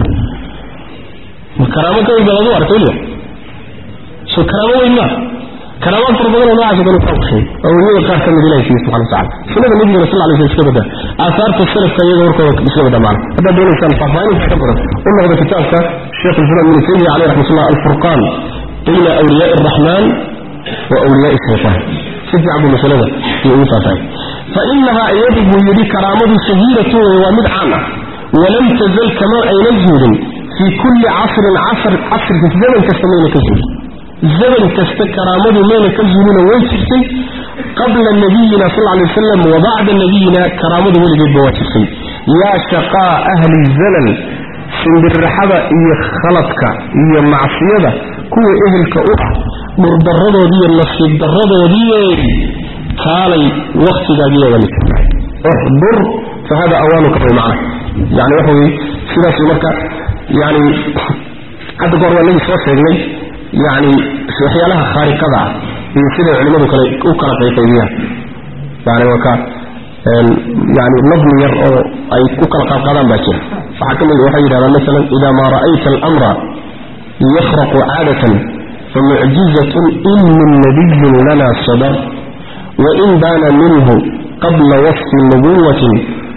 ma karaamo ka weyn baa lagu arkay weliba so karaamo weyn maa karaamaad fara badan oo noocaas kale kaa kusheegay awliyada qaar ka mid ilahi siiye subxana watacala sunnada nabigana sal alay sl iska badaa aahaarta salafka iyaga warkooda iska badaa macna haddaad doonaysaan faahfaahinta ka badan u noqda kitaabka sheekh islam ibnu taymiya caleyh raxmatullah alfurqaan bayna awliyaai araxmaan wa awliyaai shaytaan si fiican buu masalada iyo ugu faahfaahay fainahaa iyadu buu yidhi karaamadu shahiiratu wey waa mid caan ah walam tazal kama ayna zuulin fii kulli casrin casr casrka zaman kasta mayna ka zuulin zaman kasta karaamadu mayna ka zuulina way jirtay qabla nabiyina sal lay wasalam wa bacda nabiyina karaamadu weligeedba waa jirtay yaa shaqaa ahli zalal simbirraxada iyo khaladka iyo macsiyada kuwa ehelka u ah dhurdarradoodiiyo nasiib darradoodii kaalay waktigaagiiya wali uxdur fa hada awaanuka way macna yani waxa weye sidaas marka yani hadda goor waa nagi soo sheegnay yani waxyaalaha khaariqada ah iyo siday culimmadu kale u kala qayqaybiyaan yani waa ka yani nadmi yar oo ay ku kala qaadqaadaan baa jira waxaa ka mid waxay yidhahdaan masalan ida maa ra'ayta almra yakhraqu caadatan famucjizatun in min nabiyyin lana sadar wain baana minhu qabla wasfi nubuwatin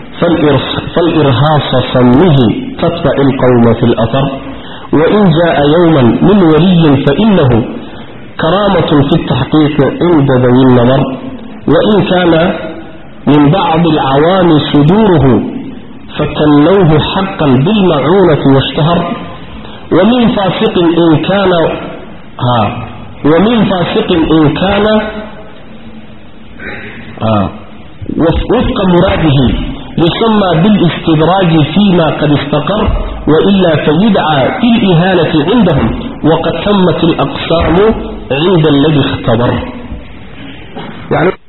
فالإرهاص سمه تتبع القوم في الأثر وإن جاء يوما من ولي فإنه كرامة في التحقيق عند ذوي النظر وإن كان من بعض العوام صدوره فكنوه حقا بالمعونة واشتهر ومن فاسق إن كان ها ومن فاسق إن كان آه وفق مراده يسمى بالاستدراج فيما قد استقر وإلا فيدعى في الإهانة عندهم وقد تمت الأقسام عند الذي اختبر يعني